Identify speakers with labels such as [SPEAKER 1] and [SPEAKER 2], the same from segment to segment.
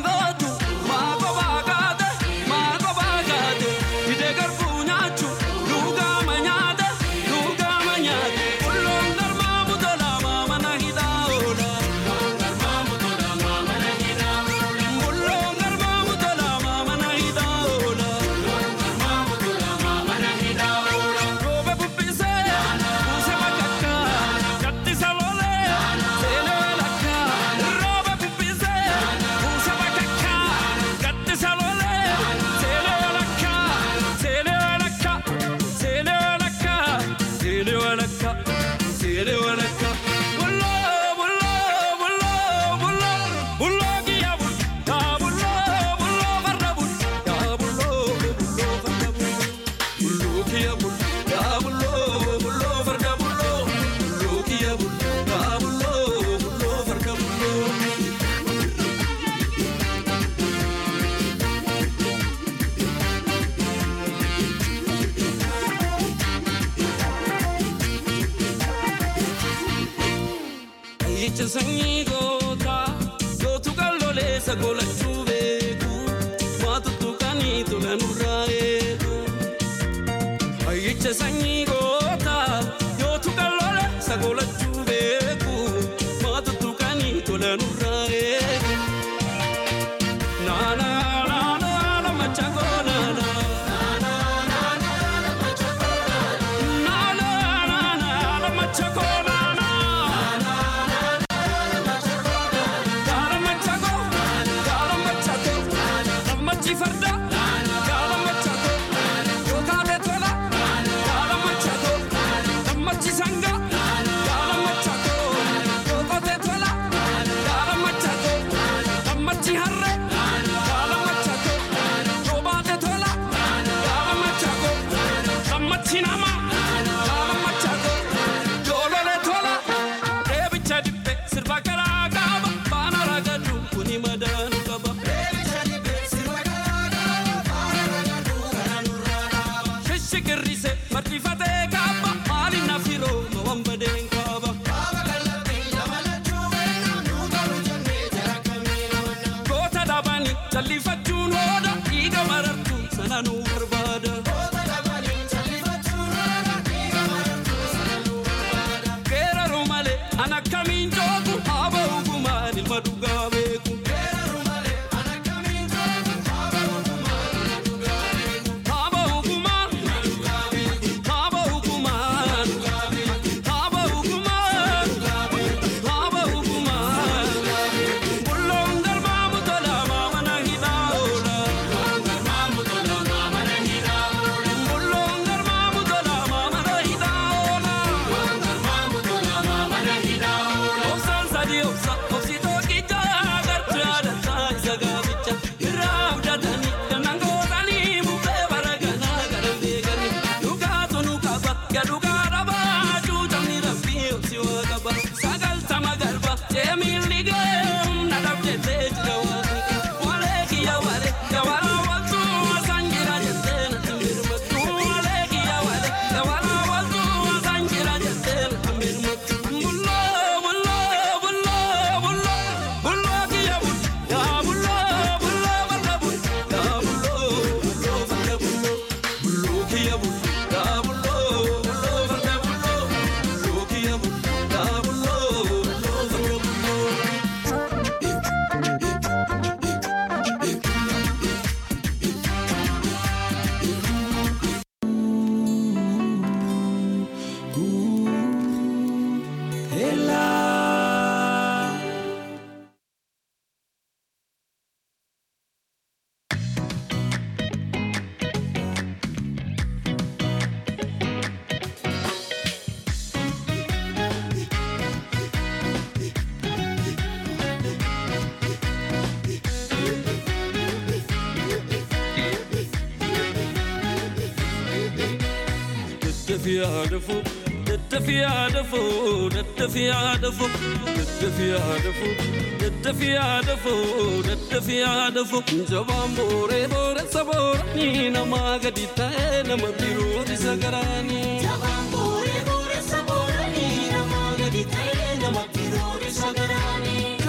[SPEAKER 1] gootu maako baagaate maako baagaate hidee garbuu nyaachu luugaama nyaate luugaama nyaate bulloon galmaa mutola maamana hidhaa oola. Bulloon galmaa mutola maamana hidhaa oola. Roobe bubbisee buuse bakakka gattisa lolee seenee walakka. Roobe bubbisee buuse bakakka gattisa lolee seenee walakka. Seenee walakka seenee walakka seenee walakka seenee walakka. Bulloo bulloo bulloo bulloo bulloo kiyya bul yaa bulloo bulloo farda bul yaa bulloo bulloo farda bul. Bulloo kiyya bul yaa bulloo bulloo farda bulloo bulloo kiyya bul yaa bulloo bulloo farda bulloo. Ayyicha sanyii gootaa gootu qalloleessa golachuu beeku maatuttu kanii tola nurraa eegu. Ayyicha sanyii gootaa gootu qalloleessa golachuu beeku maatuttu kanii tola nurraa eegu. Naana naana naana machangoo naana. Naana naana naana machangoo naana. Gaala machangoo gaala machangoo gammachi farda gaala machangoo yookaatee tola gaala machangoo gammachi sanga gaala machangoo yookaatee tola gaala machangoo gammachi harre gaala machangoo yoobaatee tola gaala machangoo gammachi nama gaala machangoo yoololee tola deebicha dibbe sirba garaa qaba baana ragadu kuni madaanu qaba. Shishikirrise martifatee kaaba maali nafiroo mawwan badeen kaaba. Goota dhabanii jallifachuun hooda dhiiga marartu sana nu barbaada. Geeraruu malee an akkamiin joogu haaba hukumaan ilma dhugaa beeku. Haaba hukumaan haaba hukumaan haaba hukumaan haaba hukumaan bulloon galmaa mutola maamana hidhaa oola. Bulloon galmaa mutola maamana hidhaa oola. Obsaan sadii obsa obsi tokkicha agartuu yaadataa isa gaaficha irraa abdatanii dannan gootanii bubbee baraganaa garan beekanii dhugaatu nu qaba gadhugaa dhabaa cuutamni rabbii obsi waa qaba sagaltama galba jeemilli geem na dhabdettee jira waaqni walee kiyya walee gabaraa waltuu asaan jira jettee natti mirmattu walee kiyya walee gabaraa waltuu asaan jira jettee natti mirmattu bulloo bulloo bulloo bulloo bulloo kiyya bul yaa bulloo bulloo farda bul yaa bulloo bulloo farda bulloo bulloo kiyya bul yaa bulloo bulloo farda bulloo bulloo kiyya bul yaa bulloo bulloo farda bulloo. Daddafiyaa dafoo daddafiyaa dafoo daddafiyaa dafoo daddafiyaa dafoo daddafiyaa dafoo daddafiyaa dafoo jabaan booree booressa booranii namaa gadi ta'ee nama biroo isa garaanii.
[SPEAKER 2] Jabaan booree booressa booranii namaa gadi ta'ee nama biroo isa garaanii.
[SPEAKER 1] Jabaan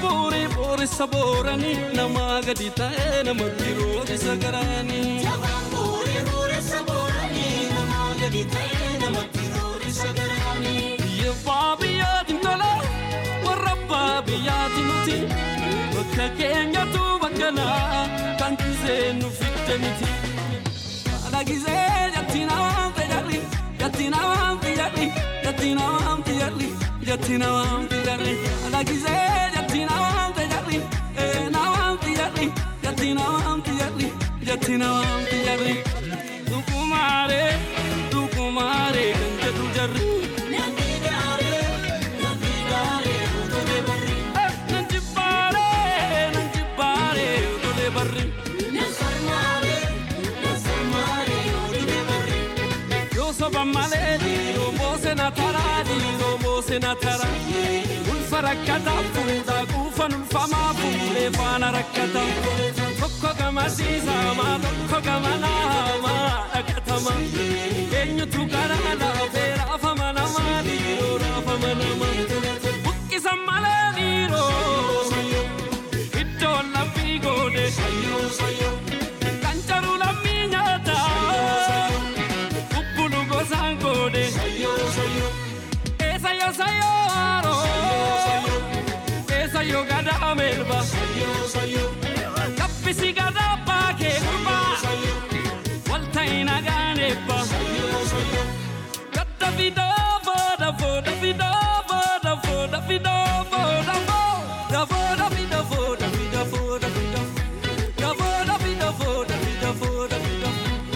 [SPEAKER 1] booree booressa booranii namaa gadi ta'ee namatti roorisa garaanii.
[SPEAKER 2] Jabaan booree booressa booranii namaa gadi ta'ee namatti roorisa garaanii.
[SPEAKER 1] Biyya abbaa biyyaatiin tola warra abbaa biyyaatiin nuti bakka keenyatu bakka naa kan gisee nu fidde miti. Haadha gisee jatti namaan fayyadhi jatti namaan fayyadhi jatti namaan fayyadhi jatti namaan fayyadhi haadha gisee jatti namaan fayyadhi ee namaan fayyadhi jatti namaan fayyadhi jatti namaan fayyadhi. Dukumaaree dukumaaree kan jedhu jarri.
[SPEAKER 2] Namni gaaree namni gaaree utulee barri.
[SPEAKER 1] Nan jibbaare, nan jibbaare, utulee barri.
[SPEAKER 2] Nan sarmaaree nan sarmaaree utulee barri.
[SPEAKER 1] Yoo soba malee dhiiroo moose na taraa, dhiiroo moose na taraa. Ulfa rakkataa fuudhaa quufan ulfamaa fuudhee faana rakkataa. Tokko gama siisamaa, tokko gama naamaa dhaqatamaa. Eenyutu karaa laafee raafama namaa, dhiiroo raafama namaa. Buqqisan malee dhiiroo. Iddoon laphii goone kan jaru lammii nyaata bubbulu gosaan goone eessa yoo sayyoo haaroo eessa yoo gadaa melba kaffisi gadaa baakee gurbaa walta'i nagaan eebba gadda fidoo fooda fooda fidoo fooda fooda fidoo fooda fooda fooda fida fooda fida fooda fida da fooda fida fooda fida fooda fida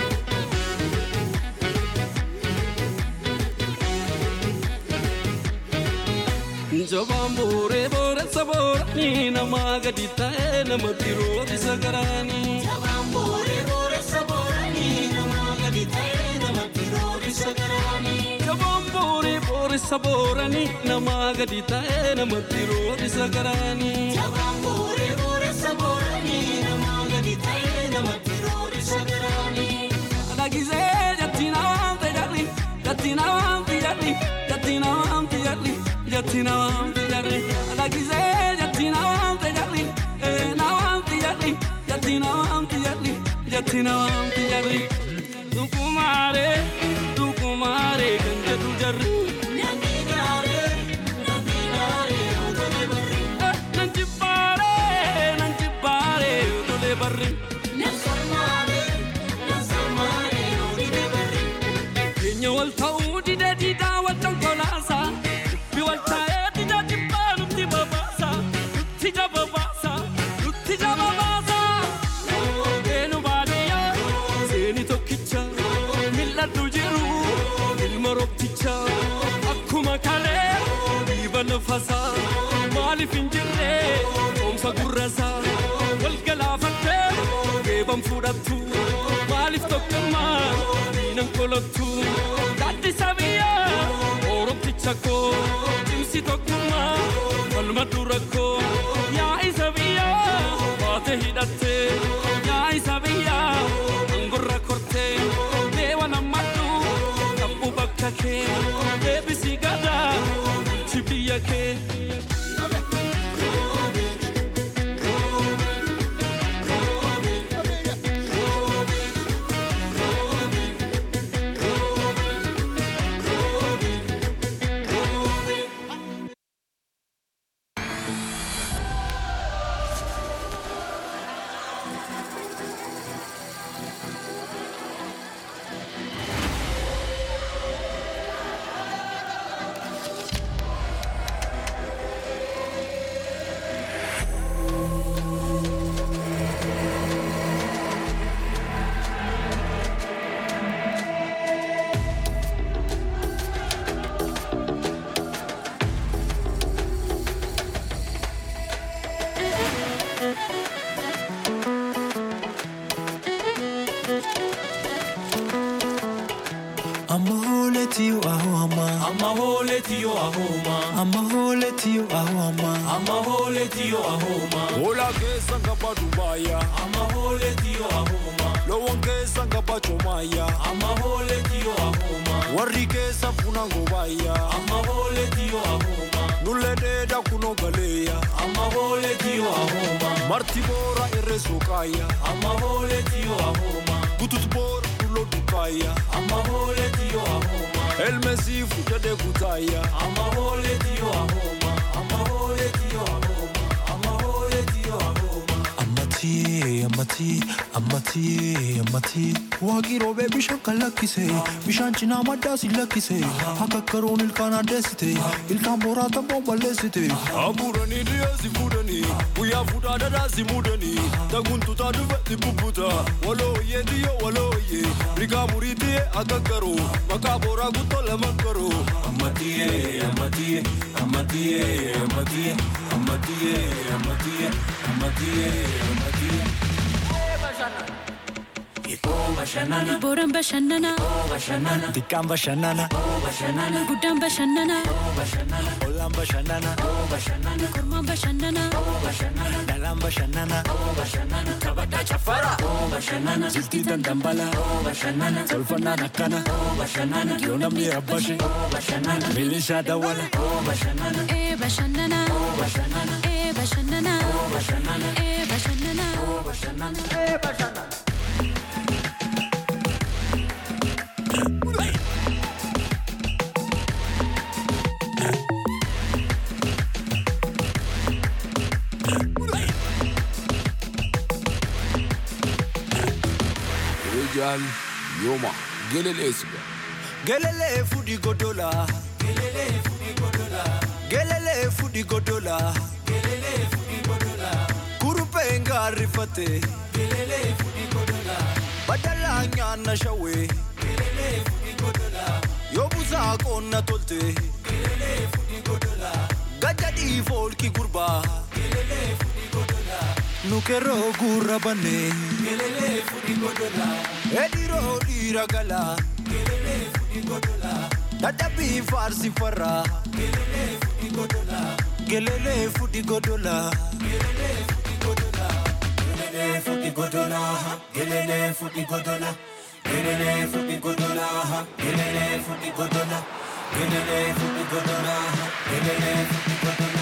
[SPEAKER 1] Jabaan booree booressa booranii namaa gadi ta'ee namatti roorisa garaanii.
[SPEAKER 2] Jabaan booree booressa booranii namaa gadi ta'ee namatti roorisa garaanii.
[SPEAKER 1] Jabaan booree booressa booranii namaa gadi ta'ee namatti roorisa garaanii.
[SPEAKER 2] Jabaan booree booressa booranii namaa gadi ta'ee namatti roorisa garaanii.
[SPEAKER 1] Haadha gisee jatti namaan fayyadhi jatti namaan fayyadhi jatti namaan fayyadhi jatti namaan fayyadhi haadha gisee jatti namaan fayyadhi ee namaan fayyadhi jatti namaan fayyadhi jatti namaan fayyadhi. Dukumaaree dukumaaree kan jedhu jarri.
[SPEAKER 2] Namni gaaree namni gaaree utulee barri.
[SPEAKER 1] Nan jibbaaree nan jibbaaree utulee barri.
[SPEAKER 2] Nan sarmaaree nan sarmaaree utulee barri.
[SPEAKER 1] Keenya wal ta'uu dide diidaa wal dhonkolaasaa. Dubbi wal taa'ee dida jibbaa nutti babaasa. Nutti jababaasa. Nutti jababaasa. Eenu baadiyyaa seeni tokkicha. Mil'adhu jiru ilma roobticha. Akkuma kalee dhiiba nafasaa. Maaliif hin jirre oomsa gurrasaa. Wal galaafattee geeban fudhattu. Maaliif tokkummaa diinan kolottu. Gaaddisa biyyaa oromticha koo. Cimsi tokkummaa falma dura koo. Yaa isa biyyaa baate hidhattee. Yaa isa biyyaa angorra kortee. Deewa nammadhu qabbu bakka kee. Deebisi gadaa bulchi biyya kee.
[SPEAKER 3] hooletiyo aho ama
[SPEAKER 1] Amma hooletiyo ahooma.
[SPEAKER 3] ama hooletiyo aho ama
[SPEAKER 1] Amma hooletiyo ahooma.
[SPEAKER 4] Hola keessa ngaba Dubaaya.
[SPEAKER 1] Amma hooletiyo ahooma.
[SPEAKER 4] Loowwan keessa ngaba Choomaaya.
[SPEAKER 1] Amma hooletiyo ahooma.
[SPEAKER 4] Warri keessa funa ngobaaya.
[SPEAKER 1] Amma hooletiyo ahooma.
[SPEAKER 4] Nullee dheedaa kunoo galeeya.
[SPEAKER 1] Amma hooletiyo ahooma.
[SPEAKER 4] Marti boora irree sookaaya.
[SPEAKER 1] Amma hooletiyo ahooma.
[SPEAKER 4] Butut boora dulloo dukaaya.
[SPEAKER 1] Amma hooletiyo ahooma.
[SPEAKER 4] Elmesiifu jedhee kutaaya.
[SPEAKER 1] Amma hooletiyo ahooma. Amma hooletiyo ahooma. Amma hooletiyo ahooma.
[SPEAKER 3] Ammatii, ammatii, ammatii, ammatii. Waaqii roobee bishaan kan lakkise, bishaan cinaa maddaa si lakkise. Akka karoon ilkaan addeessite, ilkaan boraa tabboon balleessite.
[SPEAKER 4] Abuuranii dhiyeessi fuudhanii. Guyyaa fuudhaa dhadhaa si muudanii. Taguntutaa dhufetti bubbuta. Walooyyee diyyoo walooyyee. Rigaa murii tiyee akka garuu. Maqaa booraa guttoo lama garuu.
[SPEAKER 1] Ammatiyee, ammatiyee, ammatiyee, ammatiyee, ammatiyee, ammatiyee, ammatiyee, ammatiyee. Ikoo bashannana,
[SPEAKER 5] Booraan bashannana,
[SPEAKER 1] bashannana,
[SPEAKER 3] Xiqqaan bashannana,
[SPEAKER 1] bashannana,
[SPEAKER 5] guddaan bashannana,
[SPEAKER 1] bashannana,
[SPEAKER 3] ollaan bashannana,
[SPEAKER 1] bashannana,
[SPEAKER 5] kormaan bashannana,
[SPEAKER 1] bashannana,
[SPEAKER 3] dhalaan bashannana.
[SPEAKER 1] bashannana. Taphataa chaffara, bashannana,
[SPEAKER 3] Jiltii dandambala,
[SPEAKER 1] bashannana,
[SPEAKER 3] tolfannaan akkana.
[SPEAKER 1] bashannana,
[SPEAKER 3] Yoo namni rabbashe,
[SPEAKER 1] bashannana,
[SPEAKER 3] milishaa dawwala.
[SPEAKER 1] bashannana,
[SPEAKER 5] ee bashannana,
[SPEAKER 1] bashannana,
[SPEAKER 5] ee bashannana,
[SPEAKER 1] bashannana,
[SPEAKER 5] ee bashannana.
[SPEAKER 1] bashannana.
[SPEAKER 4] Rijal yooma geleleesudha.
[SPEAKER 3] Gelelee fudhi godola. Gelelee fudhi godola. Kurupheen gaarrifate. Badalaa nyaanna shawwee. Yoo busaa qoonna tolte. Gajjadhii foolki gurbaa. Nukeroo gurra bannee. Ediroo dhiira galaa. Dadhabbii faarsi farraa. Gelelee fudhi godola.
[SPEAKER 1] Gelele futi godola, gelele futi godola, gelele futi godola, gelele futi godola, gelele futi godola, gelele futi godola.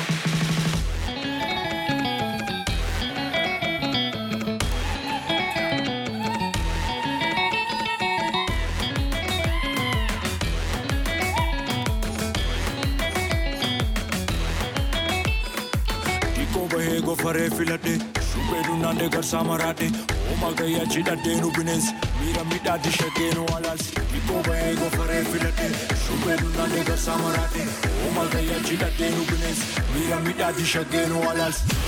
[SPEAKER 4] Dhikkoo bahee gofaree filadhe. Shubbee dunnaandee garsaa maraadhe. Ooma gayyaa cidhadhee nu bineensi. Miira midhaatti shaggee nu alaalsi. Dhikkoo bahee gofaree filadhe. Shubbee dunnaandee garsaa maraadhe. Ooma gayyaa cidhadhee nu bineensi. Miira midhaatti shaggee nu alaalsi.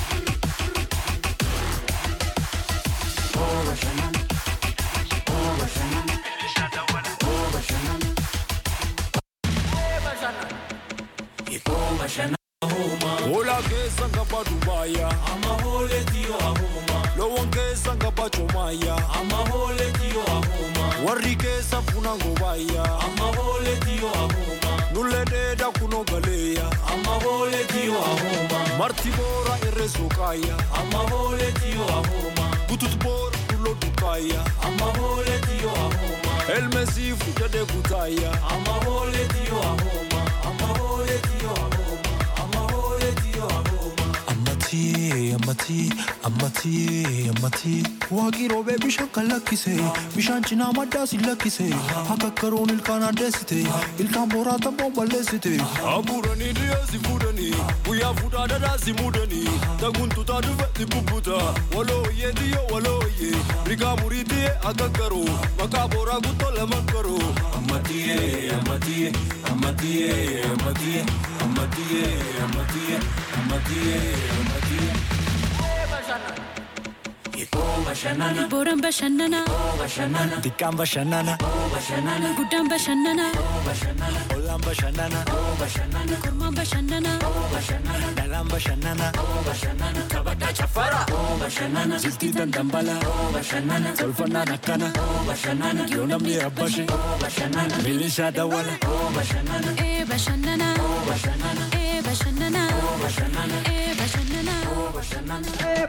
[SPEAKER 1] Ikoo bashannana hooma,
[SPEAKER 4] Hola keessa ngaba Dubaaya.
[SPEAKER 1] amma hooletiyo ahooma,
[SPEAKER 4] Loowwan keessa ngaba Choomaaya.
[SPEAKER 1] amma hooletiyo ahooma,
[SPEAKER 4] Warri keessa funa ngobaaya.
[SPEAKER 1] amma hooletiyo ahooma,
[SPEAKER 4] Nullee dheedaa kunoo galeeya.
[SPEAKER 1] amma hooletiyo ahooma,
[SPEAKER 4] Marti boora irree sookaaya.
[SPEAKER 1] amma hooletiyo ahooma,
[SPEAKER 4] Butut boora dulloo dukaaya.
[SPEAKER 1] amma hooletiyo ahooma,
[SPEAKER 4] Elmesiifu jedhee kutaaya.
[SPEAKER 1] amma hooletiyo ahooma, amma hooletiyo ahooma, amma hooletiyo ahooma.
[SPEAKER 3] Ammatii, ammatii, ammatii, ammatii. Waaqii roobee bishaan kan lakkise, bishaan cinaa maddaa si lakkise. Akka karoon ilkaan addeessite, ilkaan boraa tabboon balleessite.
[SPEAKER 4] Abuuranii dhiyeessi fuudhanii. Guyyaa fuudhaa dhadhaa si muudanii. Taguntutaa dhufetti bubbuta. Walooyyee diyyoo walooyyee. Rigaa murii tiyee akka garuu. Maqaa booraa guttoo lama garuu.
[SPEAKER 1] Ammatiyee, ammatiyee, ammatiyee, ammatiyee, ammatiyee, ammatiyee, ammatiyee, ammatiyee.
[SPEAKER 5] Booraan bashannanaa.
[SPEAKER 4] Xiqqaan bashannana.
[SPEAKER 5] Guddaan bashannanaa.
[SPEAKER 4] Ollaan bashannana.
[SPEAKER 5] Kormaan bashannanaa.
[SPEAKER 4] Dhalaan bashannana. Taphataa chaffara. Jiltii dandambala. Tolfannaan akkana. Yoo namni rabbashe. Milishaa dawwala.
[SPEAKER 5] Ee bashannanaa. Ee bashannanaa. Ee bashannanaa.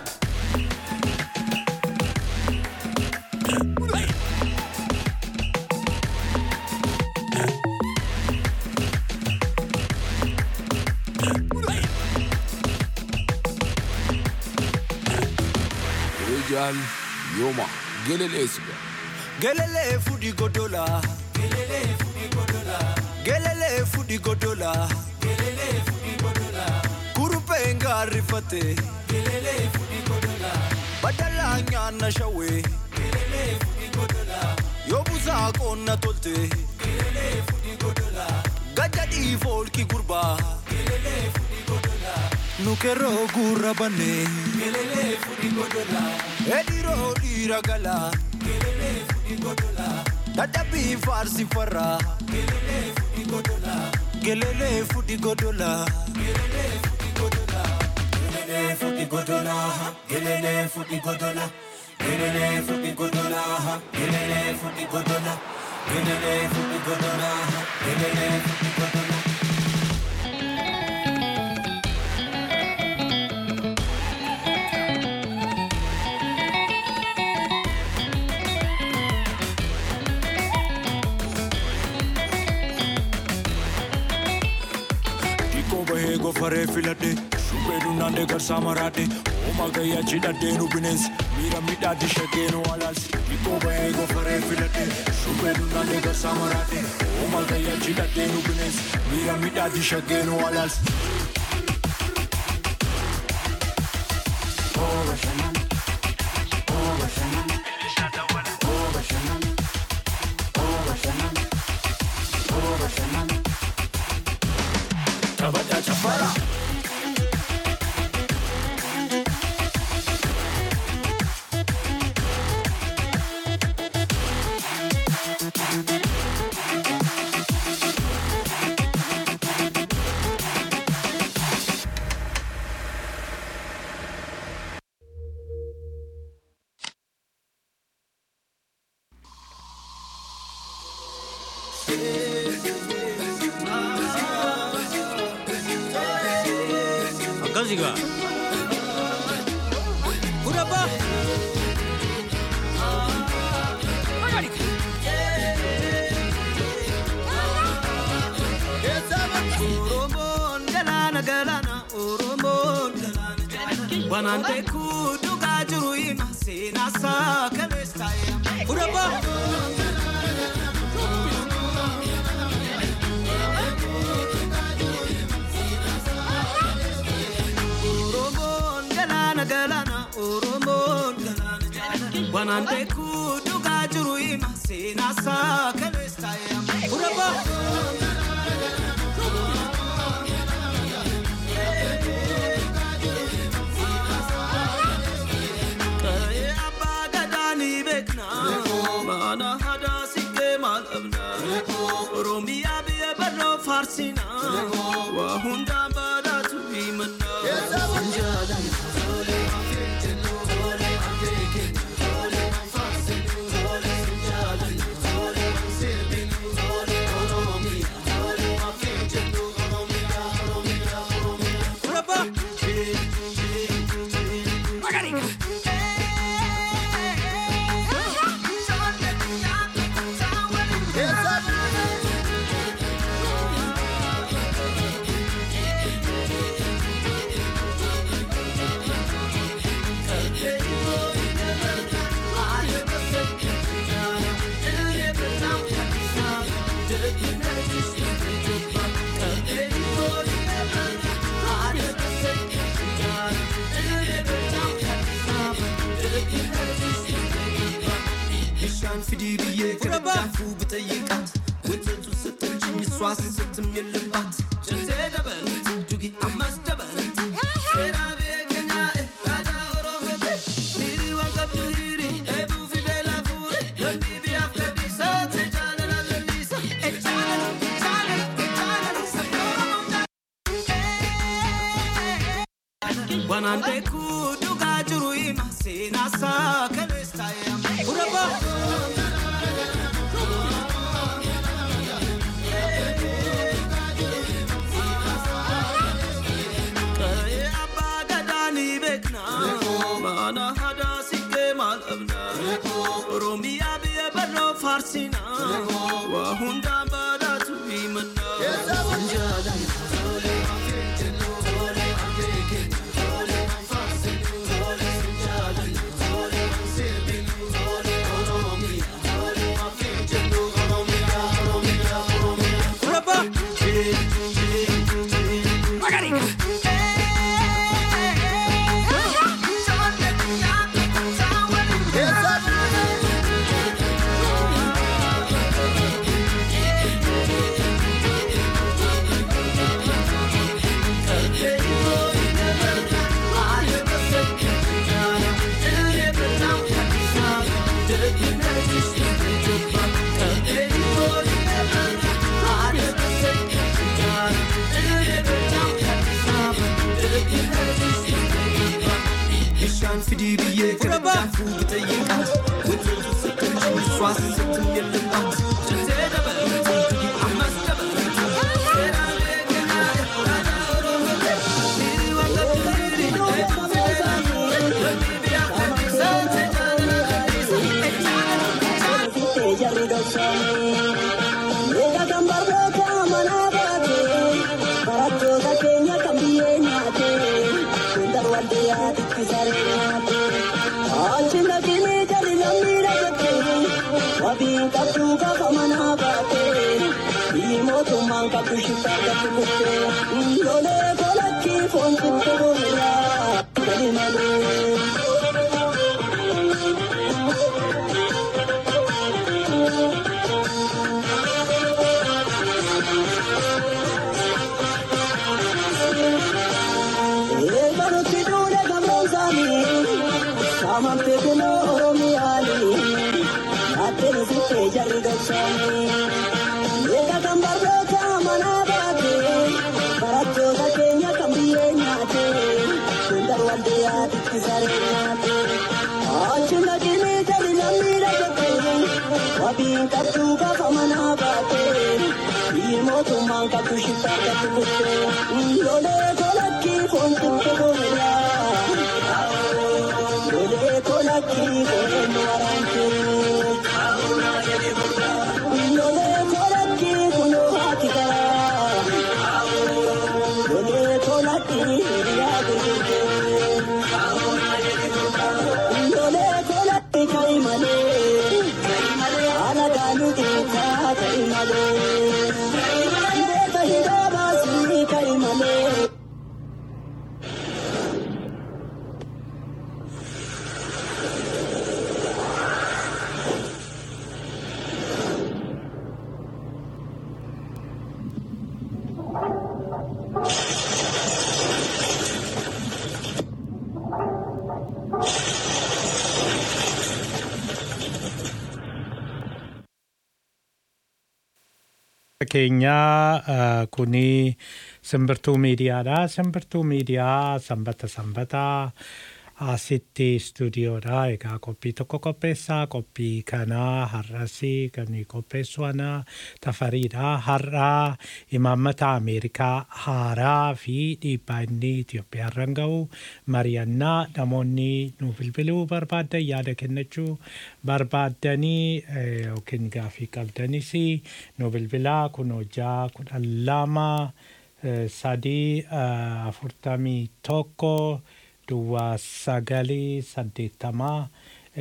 [SPEAKER 6] Rijal Yoma Gelelesiga
[SPEAKER 4] Gelele fudi godola. Gelele fudi godola. Gelele fudi godola. Gelele fudi godola. Kurupe ngarifate. Gelele fudi godola. Badala nyana shawe. Gelele fudi godola. Yobuza konna tolte. Gelele fudi godola. Gajadi folki gurba. Gelele fudi godola. Nukero gurra bane. Gelele fudi godola. Ediro diragala. Dadabi farsi farra Gelele fudi godola Gelele fudi godola Gelele fudi godola Gelele fudi godola Gelele fudi godola Gelele fudi godola Gelele fudi godola Gelele fudi godola Gelele fudi godola Xiqqoo bahee gofaree filadhe shubbee dunnaandee garsaa maraadhe hooma gayyaa cidhadhee nu bineensi miira midhaatti shaggee nu alaalsi Xiqqoo bahee gofaree filadhe shubbee dunnaandee garsaa maraadhe hooma gayyaa cidhadhee nu bineensi miira midhaatti shaggee nu alaalsi. Taphataa chaffara.
[SPEAKER 7] Akkasigaa. Kudabba.
[SPEAKER 2] Oromoon galaana galaana Oromoon galaana galaana Wanaan beekuu dhugaa jiru hima seenaa isaa kaleessa
[SPEAKER 7] Kudabba.
[SPEAKER 2] Oromoon galaana galaana Oromoon galaana galaana Wanaan beekuu dhugaa jiru hima seenaa isaa kaleessa
[SPEAKER 7] Kudabba.
[SPEAKER 2] Ka'ee abbaa gadaa ni beekna Baana hadaa siqee maal dhabna Oromiyaa biyya barroo faarsina Waa hundaan badhaatu himanna
[SPEAKER 7] Kudabba.
[SPEAKER 2] bishaan fidii biyyee gargaafuu bitayyiqaat wantoota sittanchi iswaas sittim የለባት ጀንዜ ደበልት ዱጊ አማስ ደበልት ሴራ ቤከኛ ራዳ ኦሮሞቴ ሚሪ Wanaan beekuu dhugaa jiru hima seenaasaa kaleessa yaama.
[SPEAKER 7] Uraba.
[SPEAKER 2] Qa'ee abbaa gadaa ni beekna. Mana hadaa siqee maal dhabna. Oromiyaa biyya barnoo faarsina. Waa hundaan badhaatu himanna.
[SPEAKER 7] Uraba.
[SPEAKER 2] Bishaan fidii biyyee
[SPEAKER 7] Uraba.
[SPEAKER 2] gargaaraa fuudhee yeeqaat. Wantoota sittin jiru suwaasa sittin yellumaat. Jantee dabalatu ammas dabalatu. Seeraan beekanaa aadaa Oromoo. Hiri wanta hiri eetu fideera. Lammi biyya kadhiisa jaalala kadhiisa. Jaalala
[SPEAKER 8] keenyaa eh, kuni simbirtuu miidiyaadha. Simbirtuu miidiyaa sanbata sanbataa asitti istuudiyoodha. Egaa qophii tokko qopheessaa. Qophii kanaa har'asi kan qopheessu ana tafariidha. Har'aa imaammata Ameerikaa haaraa fi dhiibbaa inni Itoophiyaa irraan ga'u mari'annaa namoonni nu bilbiluu barbaadan yaada kennachuu barbaaddanii eh, yookiin gaafii qabdanis nu bilbilaa kun hojjaa kudhan lama eh, sadii eh, afurtamii tokko duwwaa sagalii saddeettamaa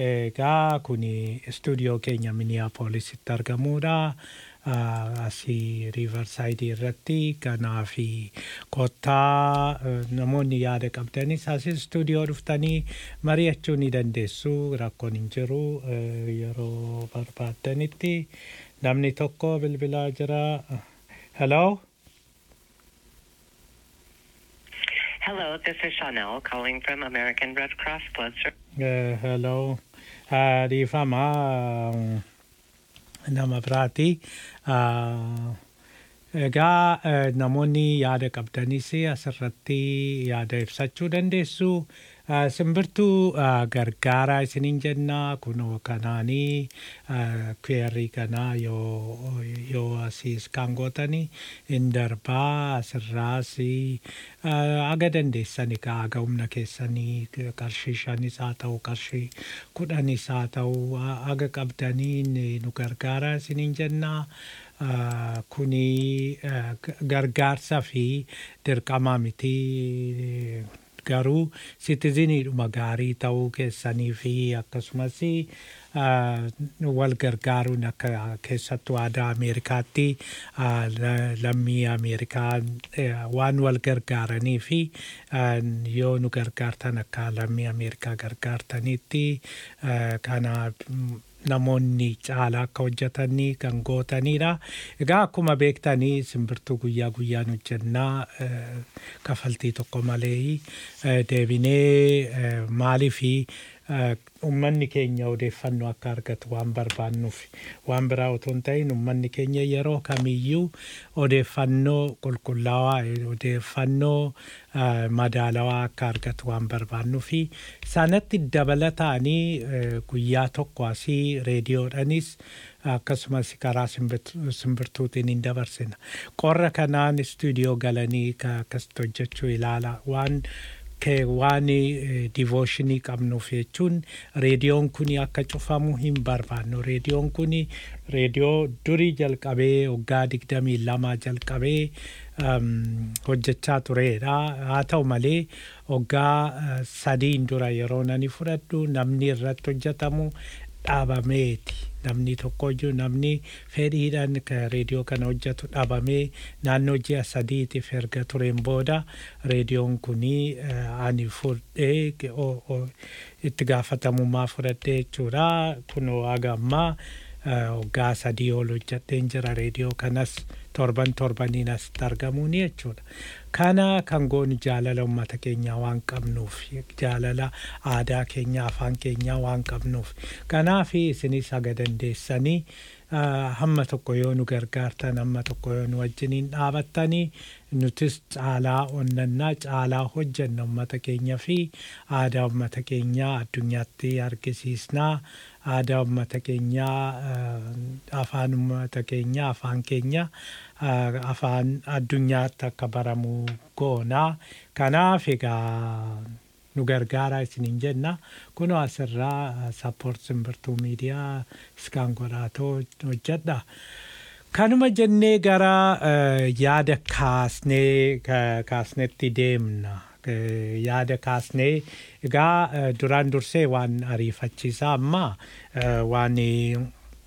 [SPEAKER 8] egaa kun istuudiyoo keenya miniyaapoolisitti argamuudha. Ah, asii riivarsaayidii irratti kanaa fi kottaa eh, namoonni yaada qabdanis asii istuudiyoo dhuftanii mari'achuu ni dandeessu rakkoon hin jiru eh, yeroo barbaaddanitti namni tokko bilbilaa jira. Hello?
[SPEAKER 9] Hello, this is Chanel calling from American Red Cross Blood Service.
[SPEAKER 8] Eh, hello. Ah, Rifama nama biraati. Ah, Egaa eh, namoonni yaada qabdanis asirratti yaada ibsachuu dandeessu. Eh, Simbirtuu eh, gargaaraa isiniin jenna kunoo kanaanii kweerrii kanaa yoo yoo asiis kan gootanii hin darbaa asirraas aga dandeessani ka aga humna keessanii qarshii shanis haa ta'u qarshii kudhanis haa ta'u aga qabdanii ni- nu gargaaraa isiniin jennaa. Ah, kuni ah, g- gargaarsa fi dirqama miti garuu sitiziniidhuma gaarii ta'uu keessanii fi akkasumas ah, wal gargaaruun akka keessattuu aadaa Ameerikaatti ah, la- lammii Ameerikaa eh, waan wal gargaaranii fi ah, yoo nu gargaartan akka lammii Ameerikaa gargaartanitti ah, kana mm, namoonni caalaa akka hojjetanii kan gootanidha. Egaa akkuma beektanii simbirtuu guyyaa guyyaan hojjennaa eh, kafaltii tokko malee eh, deebinee eh, maalii fi uummanni keenya odeeffannoo akka argatu waan barbaannuuf waan biraa otoo hin ta'in uummanni keenya yeroo kamiyyuu odeeffannoo qulqullaawaa eh, odeeffannoo eh, madaalawaa akka argatu waan barbaannuuf sanatti dabalataanii eh, guyyaa tokko asii reediyoodhanis akkasumas karaa simbirtu- simbirtuutiin hin dabarsina. Qorra kanaan istuudiyoo galanii ka- akkasitti hojjechuu ilaala waan kee waan divooshinii qabnuuf jechuun reediyoon kun akka cufamu hin barbaannu. Reediyoon kun reediyoo durii jalqabee waggaa digdamii lama jalqabee um, hojjechaa turedha. Haa ta'u malee waggaa uh, sadiin dura yeroo nani fudhadhu namni irratti hojjetamu dhaabameeti. Namni tokkoyyuu namni fedhiidhaan ka reediyoo kana hojjetu dhaabamee naannoo ji'a sadiitiif erga tureen booda reediyoon kunii eh, ani fudhee ge- o- o- itti gaafatamummaa fudhadhee jechuudha. Kunoo haga ammaa eh, waggaa sadii ol hojjedheen jira reediyoo kanas torban torbaniin asitti argamuuni jechuudha. Kana kan goonu jaalala uummata keenyaa waan qabnuuf jaalala aadaa keenyaa afaan keenyaa waan qabnuuf kanaaf isinis haga dandeessanii ah, hamma tokko yoo nu gargaartan hamma tokko yoo nu wajjiniin dhaabattanii nutis caalaa onnannaa caalaa hojjenna uummata keenya fi aadaa uummata keenyaa addunyaatti argisiisnaa aadaa uummata keenyaa ah, afaan uummata keenyaa afaan keenya ah, afaan addunyaatti akka baramu goonaa kanaaf egaa nu gargaaraa isiniin jenna kunoo asirraa sappoort simbirtuu miidiyaa iskaan godhaatoo hojjedha. Kanuma jennee gara eh, yaada kaasnee ka- kaasnetti deemna. Eh, Yaada kaasnee egaa eh, duraan dursee waan ariifachiisaa amma eh, waan eh,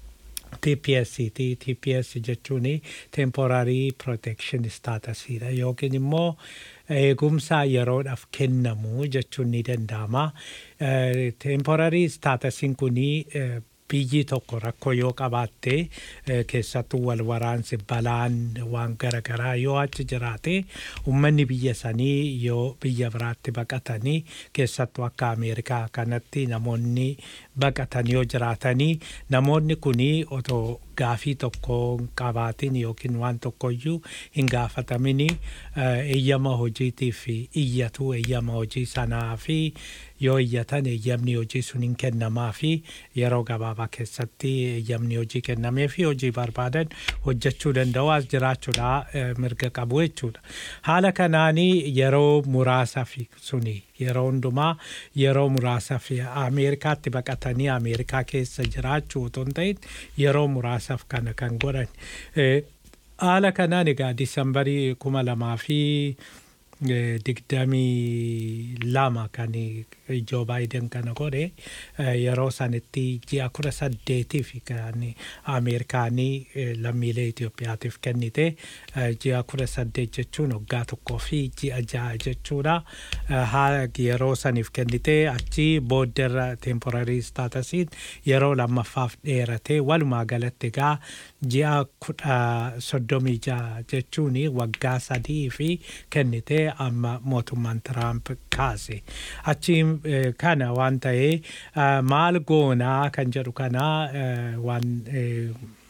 [SPEAKER 8] TPS ti TPS jechuun temporary protection status dha yookiin immoo eegumsa yeroodhaaf kennamu jechuun ni danda'ama. Eh, Temporary staatusiin kuni eh, biyyi tokko rakkoo yoo qabaatte eh, keessattuu wal waraansi balaan waan garaagaraa yoo achi jiraate uummanni biyya sanii yoo biyya biraatti baqatanii keessattuu akka Ameerikaa kanatti namoonni baqatan yoo jiraatanii namoonni kuni otoo gaafii tokko hin qabaatin yookiin waan tokkoyyuu hin gaafatamini eh, eeyyama hojiitiif iyyatu eeyyama hojii sanaa fi yoo iyyatan eeyyamni hojii sun hin kennamaa fi yeroo gabaabaa keessatti eeyyamni hojii kennamee fi hojii barbaadan hojjechuu danda'u as jiraachuudha eh, mirga qabu jechuudha. Haala kanaanii yeroo muraasaaf suni yeroo hundumaa yeroo muraasaaf Ameerikaatti baqatanii Ameerikaa keessa jiraachuu otoo hin ta'in yeroo muraasaaf kana kan godhan. Eh, Haala kanaan egaa Disambarii kuma lamaa fi eh, digdamii lama kan Joo Baayiden kana godhe eh, yeroo sanitti ji'a kudha saddeetiif kan Ameerikaanii eh, lammiilee Itoophiyaatiif kennite eh, ji'a kudha saddeet jechuun waggaa tokkoo fi ji'a ja'a jechuudha. Eh, haa yeroo saniif kennite achi boodderra temporary staatusiin yeroo lammaffaaf dheerate walumaa galatti egaa ji'a kudha soddomii ja'a jechuun waggaa sadii fi kennite amma mootummaan Tiraamp kaase. Achi eh, kana waan ta'ee eh, maal goonaa kan jedhu kana eh, waan eh,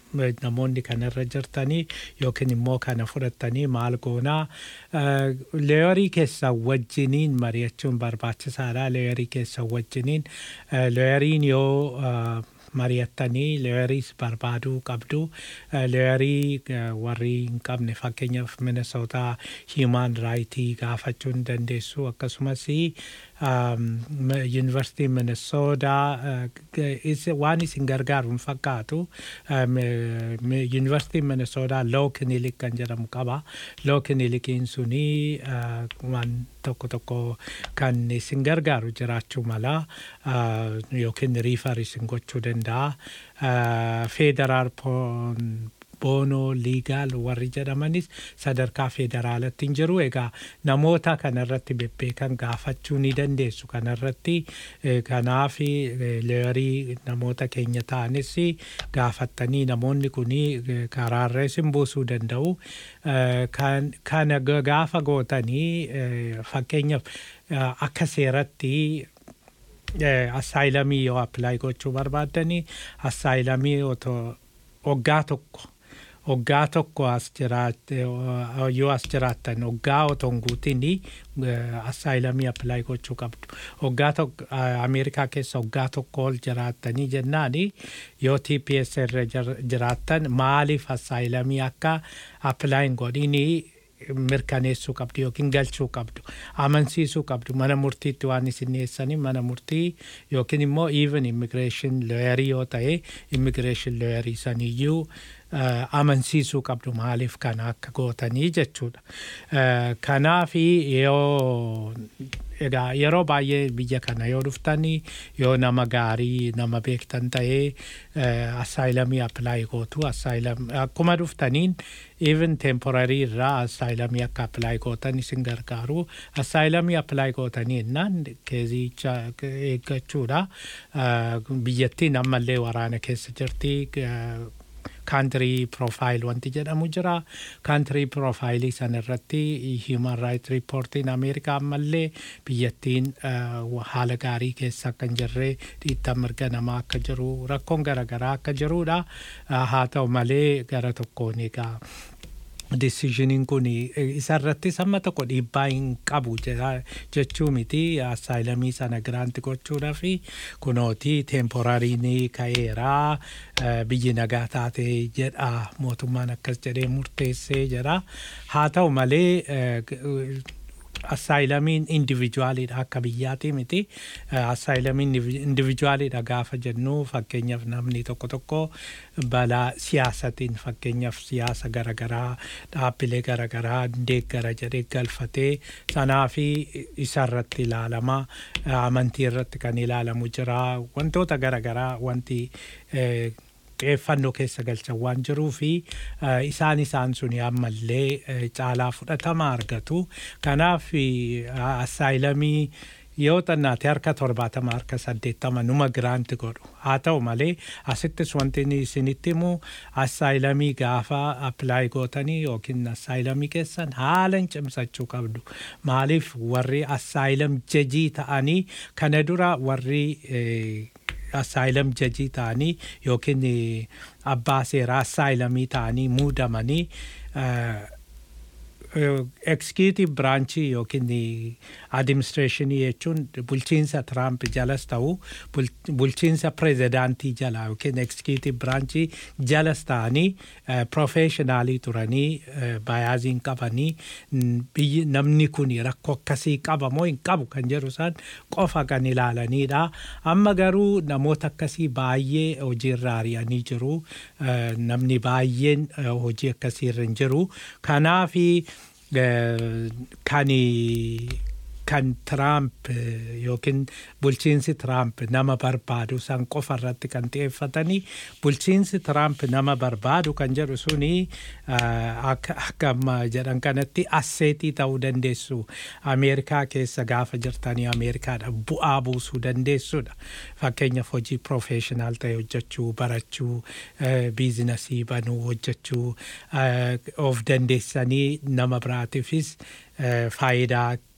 [SPEAKER 8] namoonni kanarra jirtanii yookiin immoo kana fudhattanii maal goonaa leeyorii keessan wajjiniin mari'achuun barbaachisaadha leeyorii keessan wajjiniin leeyoriin yoo mari'attanii leeyoriis barbaaduu qabdu leeyorii warri hin qabne fakkeenyaaf minesootaa hiimaan raayitii gaafachuu hin dandeessu akkasumas yuunivarsiitii minesoodaa waan isin gargaaru hin fakkaatu yuunivarsiitiin minesoodaa loo kinilik kan jedhamu qaba loo kinilikiin suni waan tokko tokko kan isin gargaaru jiraachuu mala yookiin riifar isin gochuu danda'a feederaal boonoo liigaal warri jedhamanis sadarkaa federaalatti hin jiru egaa namoota kanarratti bebbeekan gaafachuu ni dandeessu kanarratti kanaaf leeyorii namoota keenya ta'anis gaafattanii namoonni kun karaarra isin buusuu danda'u kana gaafa gootanii fakkeenyaaf akka seeratti assaayilamii yoo appilaayi gochuu barbaaddanii assaayilamii waggaa tokko waggaa tokko as jiraatte yoo as jiraattan waggaa otoo hin guutin assaayilamii appilaayi gochuu qabdu waggaa tokko ameerikaa keessa waggaa tokko ol jiraattanii jennaan yoo TPS irra jiraattan maaliif assaayilamii akka appilaayin godhinii mirkaneessuu qabdu yookiin galchuu qabdu amansiisuu qabdu mana murtiitti waan isin dhiyeessanii mana murtii yookiin immoo even immigreeshin looyarii yoo ta'e immigreeshin looyarii saniyyuu amansiisuu qabdu maaliif kana akka gootanii jechuudha. Kanaaf yoo egaa yeroo baay'ee biyya kana yoo dhuftanii yoo nama gaarii nama beektan ta'ee assaayilamii appilaayi gootu assaayilamii akkuma dhuftaniin even temporarii irraa assaayilamii akka appilaayi gootan isin gargaaru assaayilamii appilaayi gootanii innaan keezicha eeggachuudha biyyattiin ammallee waraana keessa jirti kaantirii piroofaayil wanti jedhamu jira kaantirii piroofaayilii sana irratti hiiman raayit riippoortiin ameerikaa ammallee biyyattiin haala gaarii keessa akka hin jirre dhiittan mirga namaa akka jiru rakkoon garaagaraa akka jirudha haa ta'u malee gara tokkoon egaa deciisioniin kun isarratti samma tokko dhiibbaa hin qabu jechuu miti assaayilamii sana giraanti gochuudha fi kunooti teemporariin ka'eeraa biyyi nagaa taate jedha mootummaan akkas jedhee murteessee jedha haa ta'u malee assaayilamiin indivijuwaaliidha akka biyyaati miti assaayilamiin indivijuwaaliidha gaafa jennu fakkeenyaaf namni tokko tokko balaa siyaasatiin fakkeenyaaf siyaasa garaagaraa dhaabbilee garaagaraa deeggara jedhee galfatee sanaa fi isarratti ilaalama amantii irratti kan ilaalamu jira wantoota garaagaraa wanti xiyyeeffannoo keessa galchan waan jiruu fi isaan isaan suni ammallee caalaa fudhatama argatu. Kanaaf assaayilamii yoo xannaate harka torbaatama harka saddeettama numa giraanti godhu haa ta'u malee asittis wanti isinitti himu assaayilamii gaafa appilaayi gootanii yookiin assaayilamii keessan haala hin cimsachuu qabdu maaliif warri assaayilam jajii ta'anii kana dura warri assaayilam jajii ta'anii yookiin abbaa seeraa assaayilamii ta'anii muudamanii executive branchii yookiin administreeshinii jechuun bulchiinsa Tiraamp jalas ta'u bulchiinsa pirezidaantii jala yookiin executive branchii jalas ta'anii professionaalii turanii bayaaziin qabanii biyyi namni kun rakkoo akkasii qaba moo hin qabu kan jedhu isaan qofa kan ilaalanidha. Amma garuu namoota akkasii baay'ee hojiirra ari'anii jiru. Namni baay'een hojii akkasiirra hin jiru. Kanaafi kan kan Tiraamp yookiin bulchiinsi Tiraamp nama barbaadu san qofa irratti kan xiyyeeffatanii bulchiinsi Tiraamp nama barbaadu kan jedhu suni akka amma jedhan kanatti asseetii ta'uu dandeessu. Ameerikaa keessa gaafa jirtanii Ameerikaadha bu'aa buusuu dandeessudha. Fakkeenyaaf hojii profeeshinaal ta'e hojjechuu, barachuu, biizinasii banuu hojjechuu of dandeessanii nama biraatiifis faayidaa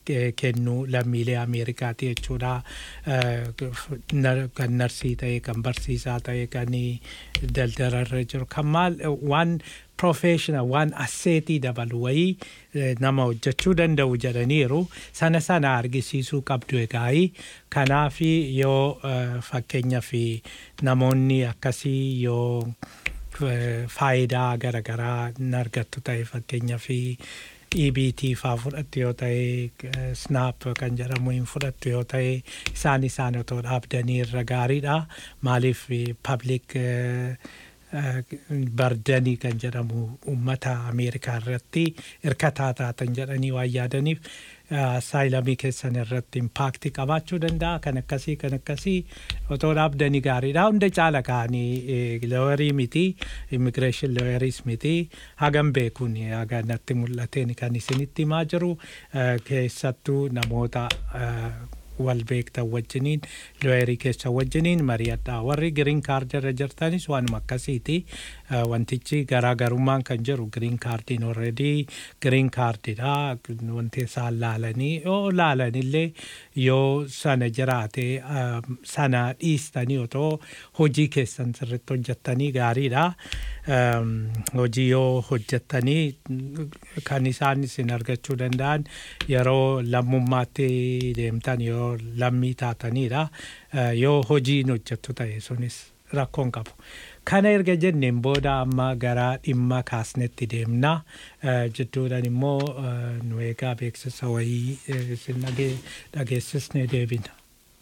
[SPEAKER 8] ke- kennu lammiilee Ameerikaati jechuudha. Eh, nar- Kan narsii ta'e, kan barsiisaa ta'e, kan daldalarra jiru, kan maal waan professional waan asseetii dabalu wayii eh, nama hojjechuu danda'u jedhaniiru sana sana argisiisuu qabdu egaa'ii kanaaf yoo eh, fakkeenyaaf namoonni akkasii yoo eh, faayidaa garaagaraa hin argattu ta'e fakkeenyaaf EBT faa fudhattu yoo ta'e eh, snap kan jedhamu hin fudhattu yoo ta'e isaan isaan otoo dhaabdanii irra gaariidha maaliif public eh, eh, bardanii kan jedhamu uummata ameerikaa irratti hirkataa taatan jedhanii waan yaadaniif saayilamii keessan irratti impaakti qabaachuu danda'a kan akkasii kan akkasii otoo dhaabdanii gaariidha hunda caala ka'anii looyarii miti immigireeshin looyariis miti hagam beekuun haga natti mul'ateen kan isinitti himaa jiru eh, keessattuu namoota eh, wal beektan wajjiniin looyerii keessa wajjiniin mari'adha warri giriin kaardii irra jirtanis waanuma akkasiiti Eh, wantichi garaagarummaan kan jiru giriin kaardiin orredii giriin kaardidha wanti isaan laalanii yoo laalanillee yoo sana jiraate eh, sana dhiistanii otoo hojii keessan sirritti hojjettanii gaariidha Em, hojii yoo hojjettanii kan isaan isin argachuu danda'an yeroo lammummaatti deemtan yoo lammii taatanidha Eh, yoo hojiin hojjettu ta'e sunis rakkoon qabu. Kana erga jenneen booda amma gara dhimma kaasnetti deemna. Eh, Jidduudhaan immoo eh, nu eegaa beeksisa wayii eh, isin dhage- dhageessisnee deebina.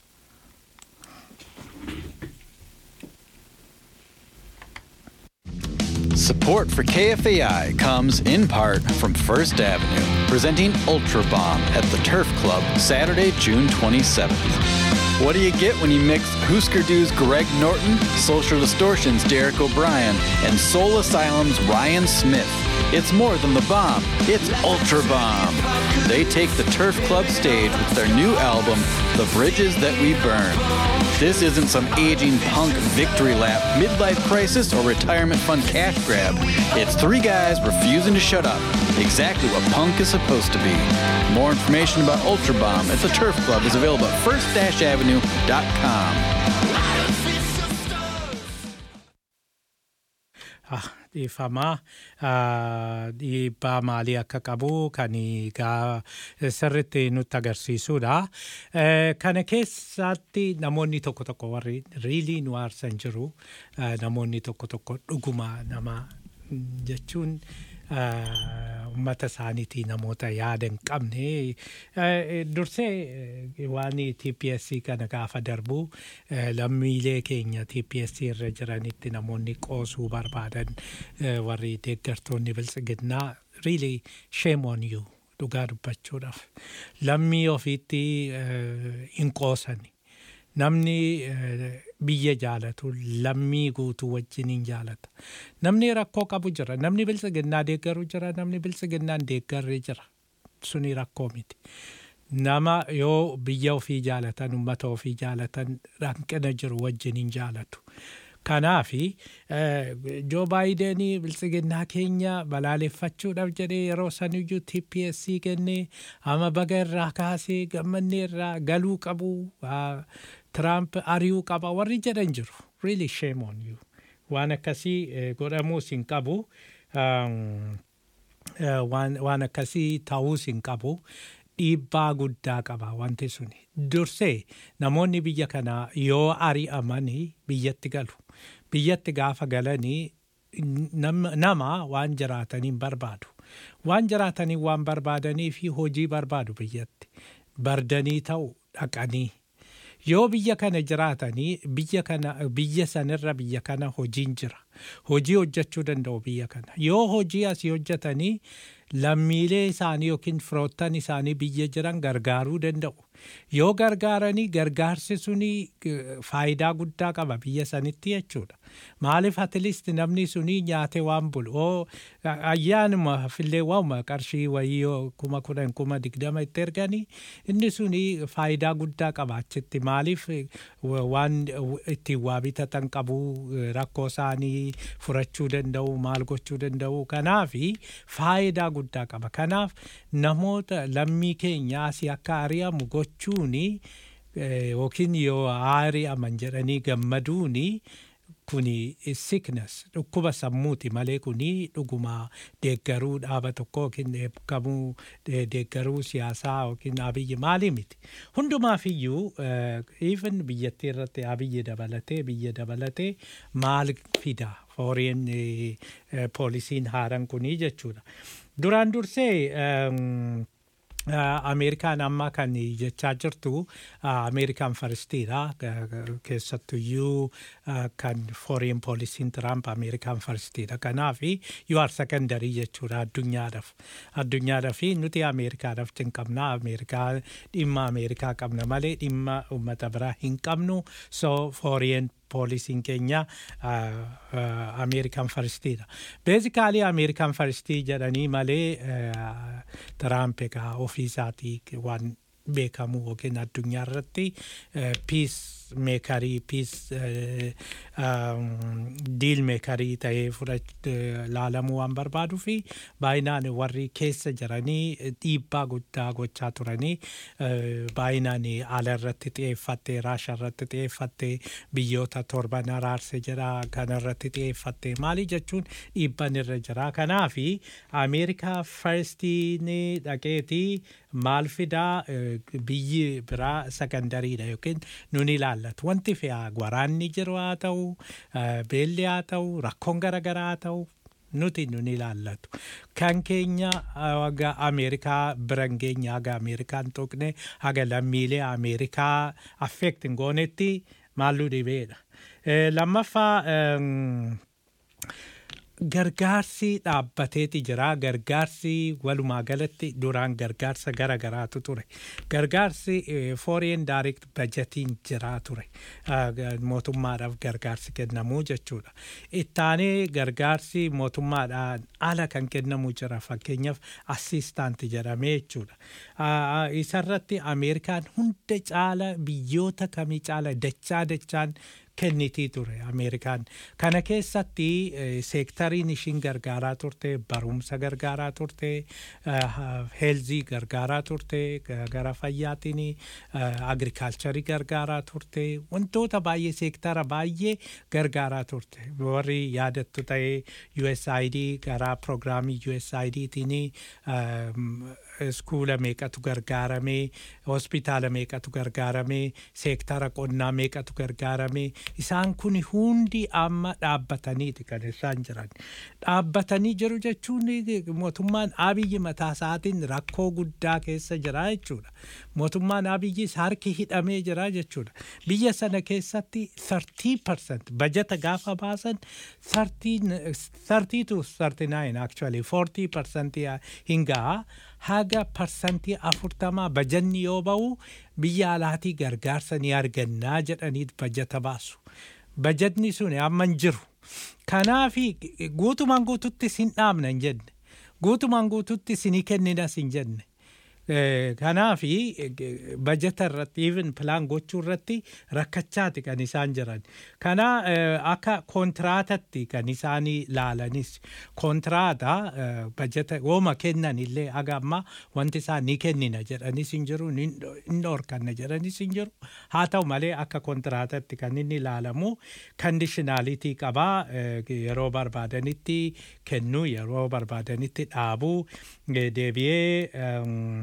[SPEAKER 10] Support for KFAI comes in part from First Avenue, presenting Ultra Bomb at the Turf Club Saturday, June 27th. What do you get when you mix Husker Du's Greg Norton, Social Distortion's Derek O'Brien, and Soul Asylum's Ryan Smith? It's more than the bomb, it's Ultra Bomb. They take the Turf Club stage with their new album, The Bridges That We Burn. This isn't some aging punk victory lap, midlife crisis, or retirement fund cash grab. It's three guys refusing to shut up. Exactly what punk is supposed to be. More information about Ultra Bomb at the Turf Club is available at first-avenue.com.
[SPEAKER 8] Ah, dhiifamaa ah, dhiibbaa maalii akka qabu kan egaa sirritti nutti agarsiisudha. Eh, Kana keessatti namoonni tokko tokko warri riilii nu aarsan jiru eh, namoonni tokko tokko dhuguma nama mm, jechuun ah, uummata isaaniitii namoota yaada hin qabne eh, dursee eh, waan TPSC kana gaafa darbu eh, lammiilee keenya TPSC irra jiranitti namoonni qoosuu barbaadan eh, warri deeggartoonni biltsiginnaa really shame on you dhugaa dubbachuudhaaf lammii ofiitti eh, hin qoosani namni eh, biyya jaalatu lammii guutuu wajjiniin jaalata namni rakkoo qabu jira namni biltsiginnaa deeggaru jira namni biltsiginnaan deeggarre jira suni rakkoo miti nama yoo biyya ofii jaalatan ummata ofii jaalatan hanqina jiru wajjiniin jaalatu kanaafi joo baayidenii biltsiginnaa keenya balaaleffachuudhaaf jedhee yeroo saniyyuu TPSC kennee ama baga irraa kaasee gammannee irraa galuu qabu ah, Tiraamp ari'uu qaba warri jedhan jiru really shame on you waan akkasii eh, godhamuus hin qabu um, eh, waan waan akkasii ta'uus hin qabu dhiibbaa guddaa qaba wanti suni dursee namoonni biyya kanaa yoo ari'amanii biyyatti galu biyyatti gaafa galanii nam- nama waan jiraataniin barbaadu waan jiraatanii waan barbaadanii fi hojii barbaadu biyyatti bardanii ta'u dhaqanii yoo biyya kana jiraatanii biyya kana biyya sanirra biyya kana hojiin jira hojii hojjechuu danda'u biyya kana yoo hojii asii hojjetanii lammiilee isaanii yookiin firoottan isaanii biyya jiran gargaaruu danda'u yoo gargaaranii gargaarsi suni eh, faayidaa guddaa qaba biyya sanitti jechuudha maaliif atleast namni suni nyaate waan bulu oo ayyaanuma fillee waanuma qarshii wayii yoo kuma kudhan kuma digdama itti erganii inni suni faayidaa guddaa qaba achitti maaliif eh, wa- waan eh, ittiin waa bitatan qabu eh, rakkoo isaanii furachuu danda'u maal gochuu danda'u kanaafi faayidaa guddaa qaba kanaaf namoota lammii keenya asii akka ari'amu gochuuni eh, yookiin yoo ari'aman jedhanii gammaduuni kuni sickness dhukkuba sammuuti malee kuni dhuguma deeggaruu dhaaba tokko yookiin eebbikamuu de- deeggaruu siyaasaa yookiin abiyyi maalii miti hundumaaf iyyuu even biyyattii irratti abiyyi dabalatee biyya dabalatee maal fida foreign eh, eh, poolisiin haaran kunii jechuudha duraan dursee ehm, Uh, Ameerikaan amma kan jechaa jirtu uh, Ameerikaan faristiidha keessattuyyuu uh, kan foreign poolisiin Tiraamp Ameerikaan faristiidha kanaaf you are secondary jechuudha addunyaadhaaf addunyaadhaaf nuti Ameerikaadhaaf hin qabna Ameerikaa dhimma Ameerikaa qabna malee dhimma uummata biraa hin qabnu so foreign poolisiin keenya Ameerikaan faristiidha. Beezikaalii Ameerikaan faristii jedhanii malee Tiraamp egaa ofiisaatii waan beekamu yookiin addunyaa irratti piis meekarii piis diil meekarii ta'ee laalamuu waan barbaaduu fi baay'inaan warri keessa jiranii dhiibbaa guddaa gochaa turanii baay'inaan ala irratti xiyyeeffattee raasha irratti xiyyeeffattee biyyoota torban araarse jira kana irratti xiyyeeffattee maali jechuun dhiibban irra jira kanaafi ameerikaa farstiin dhaqeetii maal fidaa biyyi biraa sakandariidha yookiin nun ilaallatu wanti fe'aa waraanni jiru haa ta'u beelli haa ta'u rakkoon garaagaraa haa ta'u nuti nun ilaallatu kan keenya haga ameerikaa biran keenya haga ameerikaan tuqne haga lammiilee ameerikaa affeekt hin goonetti maalluu dhibeedha lammaffaa gargaarsi dhaabbateeti jira gargaarsi walumaa galatti duraan gargaarsa gara garaatu ture gargaarsi foreign direct budgetiin jira ture mootummaadhaaf gargaarsi kennamuu jechuudha ittaanee gargaarsi mootummaadhaan ala kan kennamu jira fakkeenyaaf assistaanti jedhamee jechuudha isarratti ameerikaan hunda caala biyyoota kamii caala dachaa dachaan kennitii ture ameerikaan kana keessatti seektariin ishiin gargaaraa turte barumsa gargaaraa turte heelzii gargaaraa turte gara fayyaatiin agrikaalcharii gargaaraa turte wantoota baay'ee seektara baay'ee gargaaraa turte warri yaadattu ta'ee USAID gara piroogiraamii USAIDtiin iskuula meeqatu gargaaramee hospitaala meeqatu gargaaramee seektara qonnaa meeqatu gargaaramee isaan kun hundi amma dhaabbataniiti kan isaan jiran dhaabbatanii jiru jechuun mootummaan abiyyi mataa isaatiin rakkoo guddaa keessa jira jechuudha mootummaan abiyyis harki hidhamee jira jechuudha biyya sana keessatti 30% bajata gaafa baasan 30 to 39 actually 40% hin gahaa haga parsantii afurtamaa bajanni yoo ba'u biyya alaatii gargaarsa ni argannaa jedhaniit bajata baasu. Bajatni sun amma hin jiru. Kanaafi guutumaan guututti sin dhaabna hin jenne. Guutumaan guututti sinii kenninas hin jenne. Kanaafi bajata irratti even pilaan gochuu irratti rakkachaati kan isaan jiran. Kana akka kontiraatatti kan isaan laalanis kontiraata bajata wooma kennan illee haga amma wanti isaan ni kennina jedhanis hin jiru ni dhorkanna jedhanis hin jiru. Haa ta'u malee akka kontiraatatti kan inni ilaalamu kandishinaalitii qabaa yeroo barbaadanitti kennuu yeroo barbaadanitti dhaabuu deebi'ee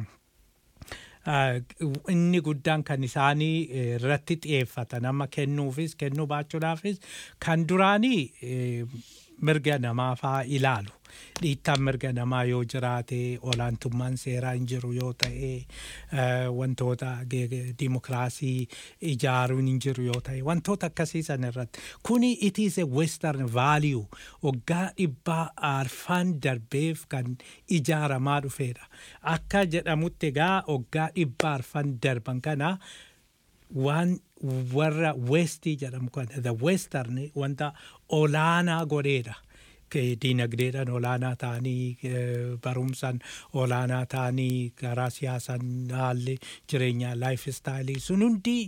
[SPEAKER 8] inni guddaan kan isaanii irratti xiyyeeffatan amma kennuufis kennuu baachuudhaafis kan duraanii mirga namaa faa ilaalu. Dhiittaan mirga namaa yoo jiraate olaantummaan seeraa hin jiru yoo ta'e wantoota dimokiraasii ijaaruun hin jiru yoo ta'e wantoota akkasii san irratti kuni it is a western value waggaa dhibbaa arfaan darbeef kan ijaaramaa dhufeedha akka jedhamutti egaa waggaa dhibbaa arfaan darban kana waan warra westii jedhamu kana the western wanta olaanaa godheedha. diinagdeedhaan olaanaa ta'anii barumsaan olaanaa ta'anii karaa siyaasaan haalli jireenyaa laayif istaayilii sun hundi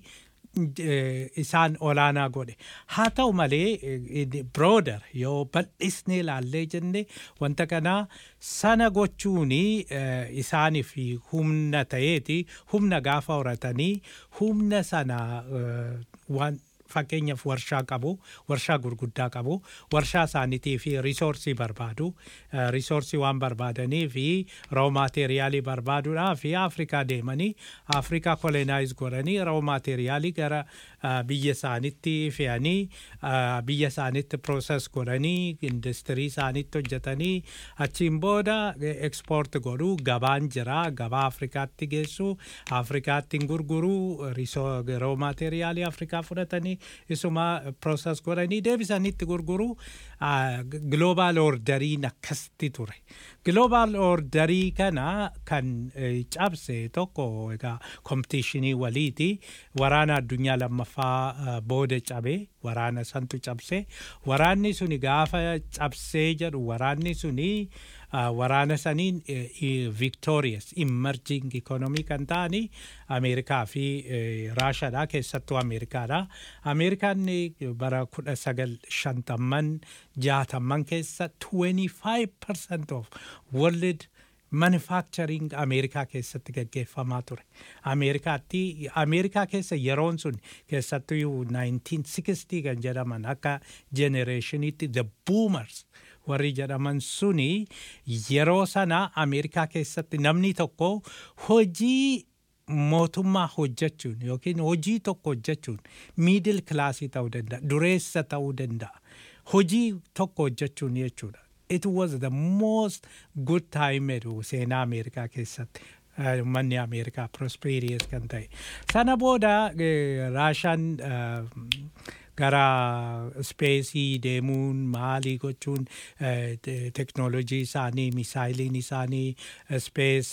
[SPEAKER 8] eh, isaan olaanaa godhe haa ta'u malee birooder yoo bal'isnee ilaallee jenne wanta kanaa sana gochuun isaaniif humna ta'eeti humna gaafa horatanii humna sana eh, waan fakkeenyaaf warshaa qabu warshaa gurguddaa qabu warshaa isaaniitii fi risoorsii barbaadu Eh, risoorsii waan barbaadanii fi roo maateeriyaalii barbaaduudhaa fi afrikaa deemanii afrikaa kolonaayiz godhanii roo maateeriyaalii gara eh, biyya isaaniitti fe'anii eh, biyya isaaniitti prooses godhanii industirii isaaniitti hojjetanii achiin booda ekspoort godhuu gabaan jira gabaa afrikaatti geessu afrikaatti gurguruu risoo- roo maateeriyaalii afrikaa fudhatanii isuma prooses godhanii deebisanitti gurguruu global orderiin akkasitti ture global orderii kana kan eh, cabse tokko egaa kompitiishinii waliiti waraana addunyaa lammaffaa eh, booda cabe waraana santu cabse waraanni suni gaafa cabsee jedhu waraanni suni uh, waraana saniin victorious emerging economy kan ta'ani ameerikaa fi eh, raashaadha keessattuu ameerikaadha ameerikaan eh, bara kudha sagal shantamman jaatamman keessa 25% of world manufacturing ameerikaa keessatti gaggeeffamaa ture ameerikaatti ameerikaa keessa yeroon sun keessattuu 1960 kan jedhaman akka generationitti the boomers warri jedhaman suni yeroo sana ameerikaa keessatti namni tokko hojii mootummaa hojjechuun yookiin hojii tokko hojjechuun miidil kilaasii ta'uu danda'a dureessa ta'uu danda'a hojii tokko hojjechuun jechuudha it was the most good time jedhu seenaa ameerikaa keessatti eh, manni ameerikaa prosperious kan ta'e sana booda eh, raashaan eh, gara speesii deemuun maalii gochuun eh, te- teknoolojii isaanii misaayiliin isaanii spees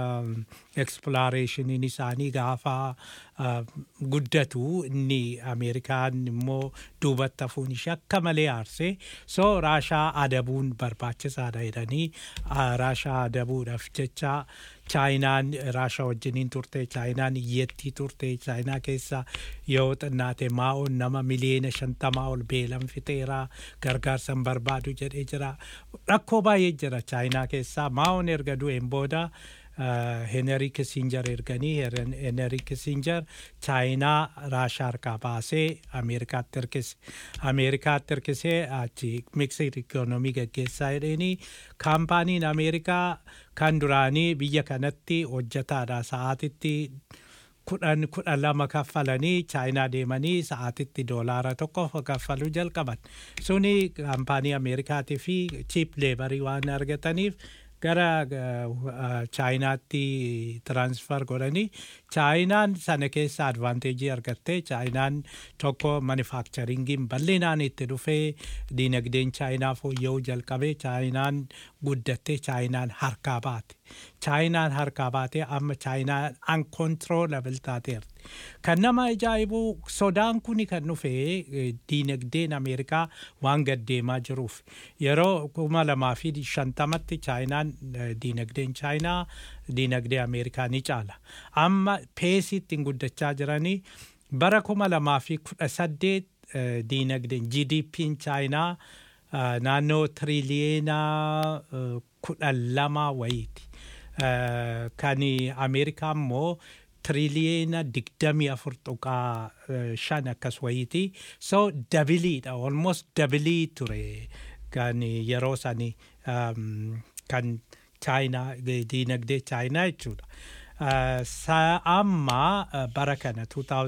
[SPEAKER 8] eksploreeshiniin isaanii gaafa ah, guddatu inni ameerikaan immoo duubatti hafuun ishee akka malee aarsee so raashaa adabuun barbaachisaadha jedhanii ah, raashaa adabuudhaaf jecha chaayinaan raashaa wajjiniin turte chaayinaan iyyattii turte chaayinaa keessa yoo xinnaate maa'oon nama miliyoona shantamaa ol beelan fixeera gargaarsan barbaadu jedhee jira rakkoo baay'ee jira chaayinaa keessaa maa'oon erga du'een booda Henry Kissinger erganii Henry Kissinger chaayinaa raashaa harkaa baasee Ameerikaatti hirkise. Ameerikaatti hirkisee achi miksir ikoonomii gaggeessaa jedheenii kaampaaniin Ameerikaa kan duraanii biyya kanatti hojjetaadha sa'aatitti kudhan kudhan lama kaffalanii chaayinaa deemanii sa'aatitti doolaara tokko kaffaluu jalqaban. Suni kaampaanii Ameerikaatii fi chiip leebarii waan argataniif gara uh, chaayinaatti tiransfer godhanii chaayinaan sana keessa advaanteejii argattee chaayinaan tokko manufakcharingiin bal'inaan itti dhufee diinagdeen chaayinaa fooyya'uu jalqabee chaayinaan guddattee chaayinaan harkaa baate chaayinaan harkaa baatee amma chaayinaan uncontrollable taateerti. Kan nama ajaa'ibu sodaan kuni kan dhufe eh, diinagdeen Ameerikaa waan gaddeemaa jiruuf yeroo kuma lamaa fi shantamatti chaayinaan eh, diinagdeen chaayinaa diinagdee Ameerikaa ni caala. Amma peesii ittiin guddachaa jiranii bara kuma lamaa fi kudha saddeet eh, diinagdeen GDP'n chaayinaa ah, naannoo tiriliyeena eh, kudhan lama wayiiti. Eh, kan Ameerikaa immoo tiriliyeena digdamii afur tuqaa eh, shan akkas wayiiti. So dabiliidha almost dabilii ture kan yeroo sani um, kan chaayinaa diinagdee chaayinaa jechuudha. Uh, sa amma uh, bara kana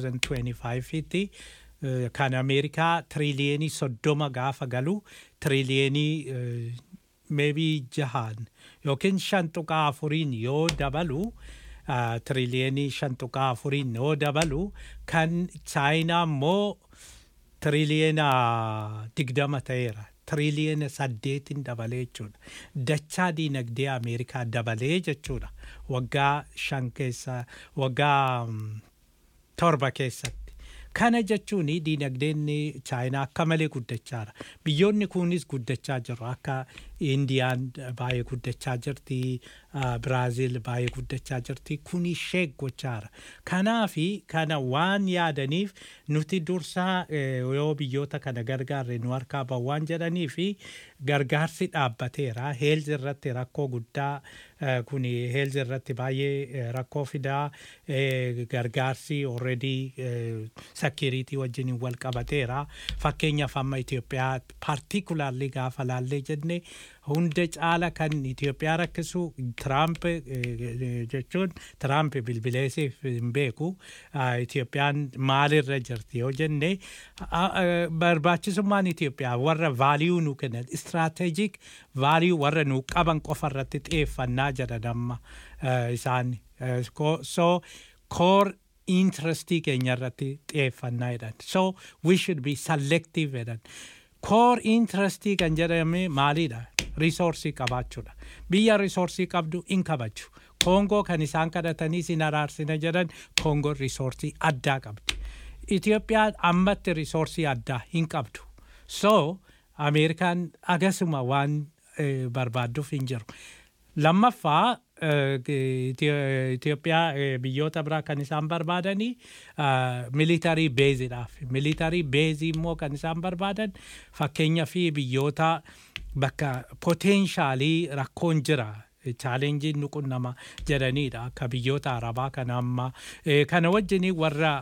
[SPEAKER 8] 2025 tti uh, kan Ameerikaa tiriliyenii soddoma gaafa galu tiriliyenii uh, maybe jahan yookiin shan tuqaa afuriin yoo dabalu uh, tiriliyenii shan tuqaa afuriin yoo dabalu kan chaayinaa immoo tiriliyeena digdama ta'eera. Tiriliyeena saddeetin dabalee jechuudha. Dachaa diinagdee Ameerikaa dabalee jechuudha. Waggaa shan keessa waggaa mm, torba keessatti. Kana jechuun diinagdeen chaayinaa akka malee guddachaara. Biyyoonni kunis guddachaa jiru akka indiyaan baay'ee guddachaa jirti biraaziil baay'ee guddachaa jirti kun ishee gochaara kanaafi kana waan yaadaniif nuti dursaa yoo biyyoota kana gargaarre nu harkaa bahu waan jedhanii fi gargaarsi dhaabbateera heelzi irratti rakkoo guddaa kun heelzi irratti baay'ee rakkoo fidaa gargaarsi already sakiriitii wajjin wal qabateera fakkeenyaaf amma Itoophiyaa paartikulaarli gaafa laallee jenne hunda caala kan Itoophiyaa rakkisu Tiraamp jechuun Tiraamp bilbileesiif hin beeku Itoophiyaan maalirra jirti yoo jenne barbaachisummaan Itoophiyaa warra vaaliyuu nu kennan istiraatejik vaaliyuu warra nu qaban qofa irratti xiyyeeffannaa jedhan amma isaan so core interestii keenya irratti xiyyeeffannaa jedhan so we should be selective jedhan core interestii kan jedhame maalidha risoorsii qabaachuudha biyya risoorsii qabdu in kabaju koongoo kan isaan kadhatanii sin araarsina jedhan koongoon risoorsii addaa qabdi Itoophiyaan ammatti risoorsii addaa hin qabdu so ameerikaan agasuma waan barbaadduuf hin jiru lammaffaa Itoophiyaa biyyoota biraa kan isaan barbaadanii militarii beeziidhaaf militarii beezii immoo kan isaan barbaadan fakkeenya fi biyyoota bakka poteenshaalii rakkoon jira chaalenjiin nuqunnama jedhaniidha akka biyyoota arabaa kana amma kana wajjin warra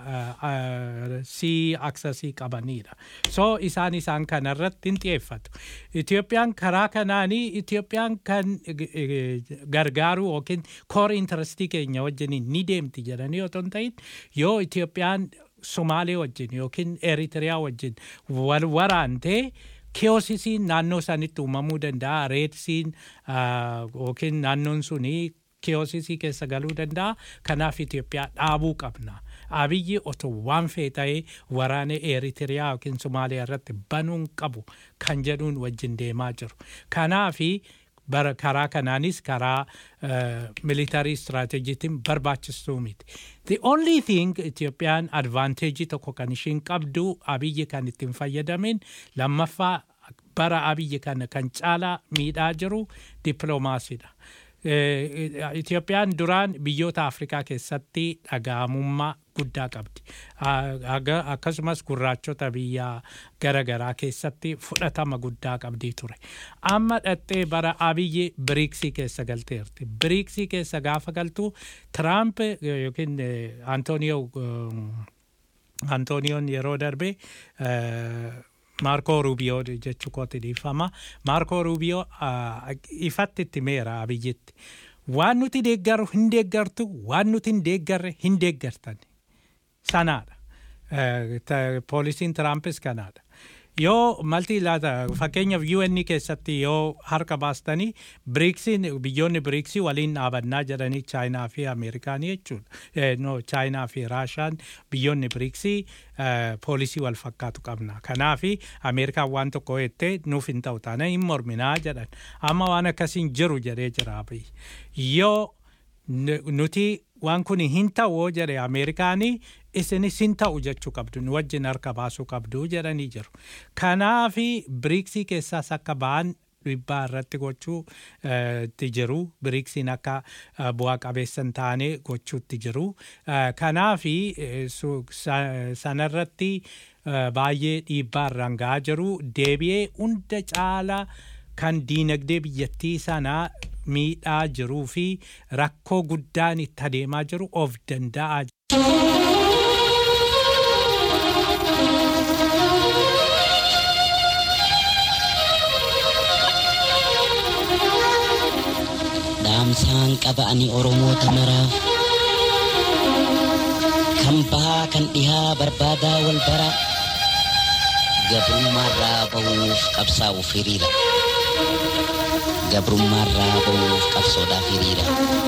[SPEAKER 8] sii aksasii qabaniidha so isaan isaan kana irratti hin xiyyeeffatu Itoophiyaan karaa kanaanii Itoophiyaan kan gargaaru yookiin koor intarastii keenya wajjin ni deemti jedhanii otoo hin ta'in yoo Itoophiyaan Somaalee wajjin yookiin Eritiriyaa wajjin wal waraantee keeyosisiin naannoo sanitti uumamuu danda'a reedsiin yookiin naannoon suni keeyosisii keessa galuu danda'a kanaaf Itoophiyaa dhaabuu qabna. Abiyyi otoo waan fee ta'ee waraana Eritiriyaa yookiin Somaaliyaa irratti banuun qabu kan jedhuun wajjin deemaa jiru. Kanaafi bara karaa kanaanis karaa militarii istiraatejiitiin barbaachistuu miti. The only thing Itoophiyaan advaanteejii tokko kan ishiin qabdu abiyyi kan ittiin fayyadamin lammaffaa bara abiyyi kana kan caalaa miidhaa jiru dippiloomaasiidha. Itoophiyaan duraan biyyoota Afrikaa keessatti dhaga'amummaa guddaa qabdi. Akkasumas gurraachota biyya garaagaraa keessatti fudhatama guddaa qabdii ture. Amma dhattee bara abiyyi biriiksii keessa galteerti. Biriiksii keessa gaafa galtu Tiraamp yookiin Antooniyoo Antooniyoon yeroo darbe Maarkoo Ruubiyoo jechuu kooti dhiifama. Maarkoo Ruubiyoo ifatti itti meera abiyyitti. Waan nuti deeggaru hin deeggartu, waan nuti hin deeggarre hin deeggartan. Sanaadha. Poolisiin Tiraampis kanaadha. Yoo malti laata fakkeenyaaf UN keessatti yoo harka baastanii biriiksiin biyyoonni biriiksii waliin dhaabannaa jedhanii chaayinaa fi ameerikaanii jechuudha. No chaayinaa fi raashaan biyyoonni biriiksii poolisii wal fakkaatu qabna. Kanaafi ameerikaan waan tokko jettee nuuf hin ta'u taana hin morminaa jedhan. Amma waan akkasiin jiru jedhee jira Yoo nuti waan kun hin ta'u jedhe ameerikaanii isinis hin ta'u jechuu qabdu nu wajjin harka baasuu qabdu jedhanii jiru. Kanaafi biriiksii keessaas akka ba'an dhiibbaa irratti gochuu itti jiru. Biriiksiin akka bu'aa qabeessa hin taane gochuutti jiru. Kanaafi sanarratti baay'ee dhiibbaa irraan gahaa jiru. Deebi'ee hunda caalaa kan diinagdee biyyattii sanaa miidhaa jiruu fi rakkoo guddaan itti adeemaa jiru of danda'aa
[SPEAKER 11] dhaamsaan qaba ani oromoota maraaf kan bahaa kan dhihaa barbaadaa wal bara gabrummaarraa bahuuf qabsaa'uuf hiriira gabrummaarraa bahuuf qabsoodhaaf hiriira.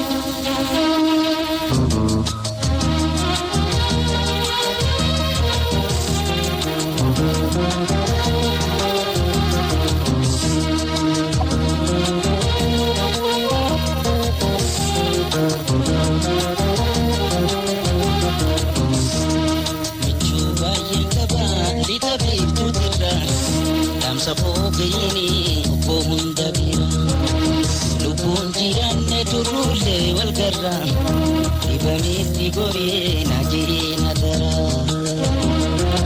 [SPEAKER 11] Michuu baay'ee qaba lixa biiftuutirra dhaamsa foogayini obbo hunda bira gorii na jiina daraa.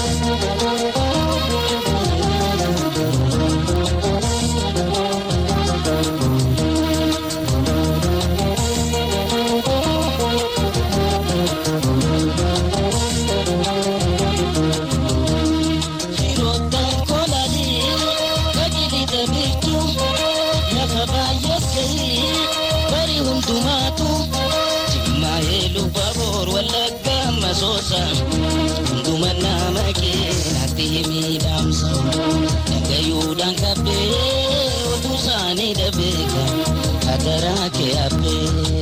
[SPEAKER 11] Firoottan kolanii tajaajilu biirtuu lafa baay'ees gahii bari hundumaatu jimmaa'ee lubbaa boor wallaggaa masoosa hunduma nama keenatti miidhamsa dhagayuudhaan qabbee oduu isaanii dhabeeka hadaraa kee habbee.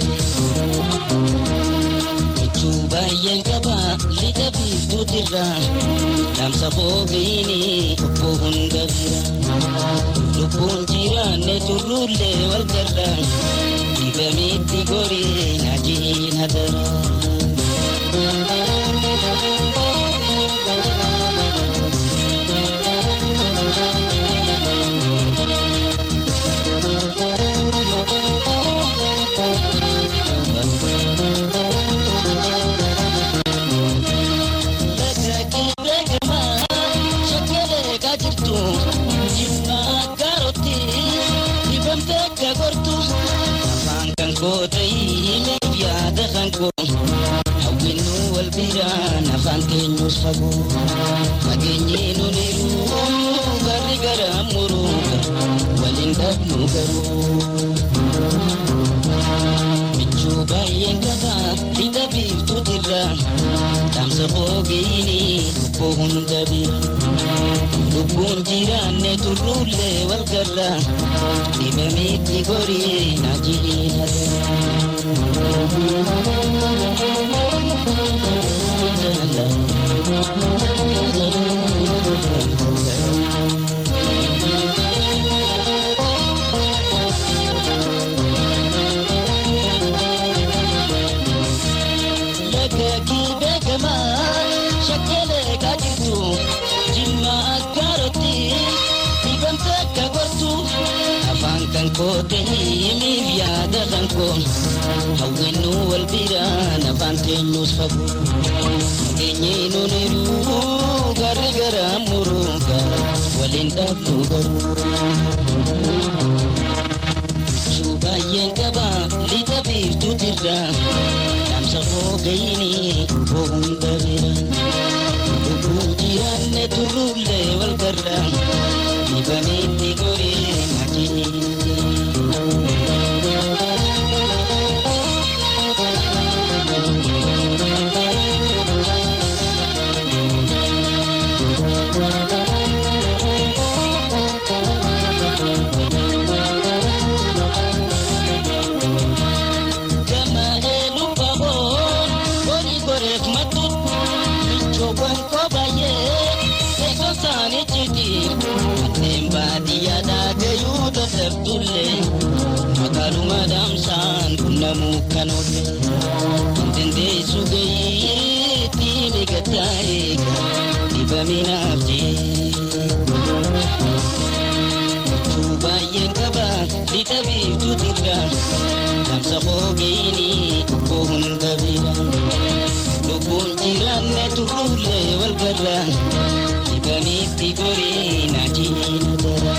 [SPEAKER 11] Michuu baay'een qaba lixa biiftuutirra Dhaamsa foofiini obbo hunda bira Lubbuun jiraanne turruullee wal garra Dibamitti gorii na jiina dara. afaan keenyus fagoo fageenyee nuniru garri gara muruu waliin dhabnu garuu michuu baay'een qaba lixa biiftuutirra dhaamsa foogiini lubbuu hunda bira lubbuun jiraanne turruullee wal garra dhibamitti gorii na Lagakii beekamaa shakkeelee kaajirtu jimma akkaarotti dhibamte akka gortu afaan kan koote himiif yaada kan koo hawwinnu wal biraan afaan keenyus fagoo nageenyee nuniru garri gara muruuga waliin dhabnu garuu. Shuu baay'een qaba lixa biiftuutirra dhaamsa foogayini hunda bira lubbuun jiraanne turruullee wal garra dhibamitti gorii Gama elu baboon bori goreef matut michoowwan koo baay'ee eegon isaanii citi kanneen baadiyyaadhaa gayuu dadhabdullee magaaluma daamsaan qunnamuu kan oolle dandeessu gayiitti migataa eega dhibaminaaf jee. Michuu baay'een qaba lixa biiftuutirra dhaamsa foogeyini lubbuu hunda bira lubbuun jiraanne turruullee wal garra dhibamitti gorii na jiina dara.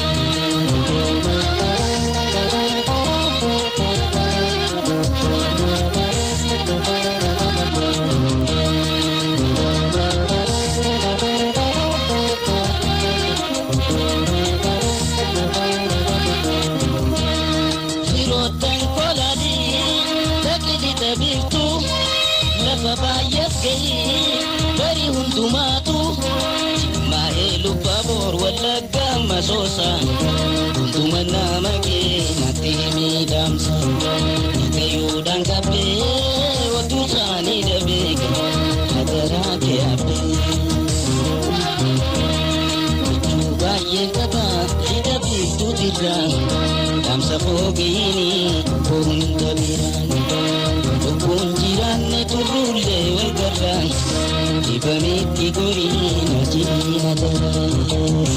[SPEAKER 11] Firoottan kolanii dhaqni dhabiiftu lafa baay'eef gahii bari hundumaatu jimmaa'ee lubbaa boor wallaggaa masoosa hunduma nama keenyatti miidhamsa nagayuudhaan qabbee oduu isaanii dhabeeka hadaraa kee habbee. Michuu baay'een qaba lixa biiftuutirra dhaamsa foogeyini hunda biraan lubbuun jiraanne turruullee wal garra dhibamitti gorii na jiina dara.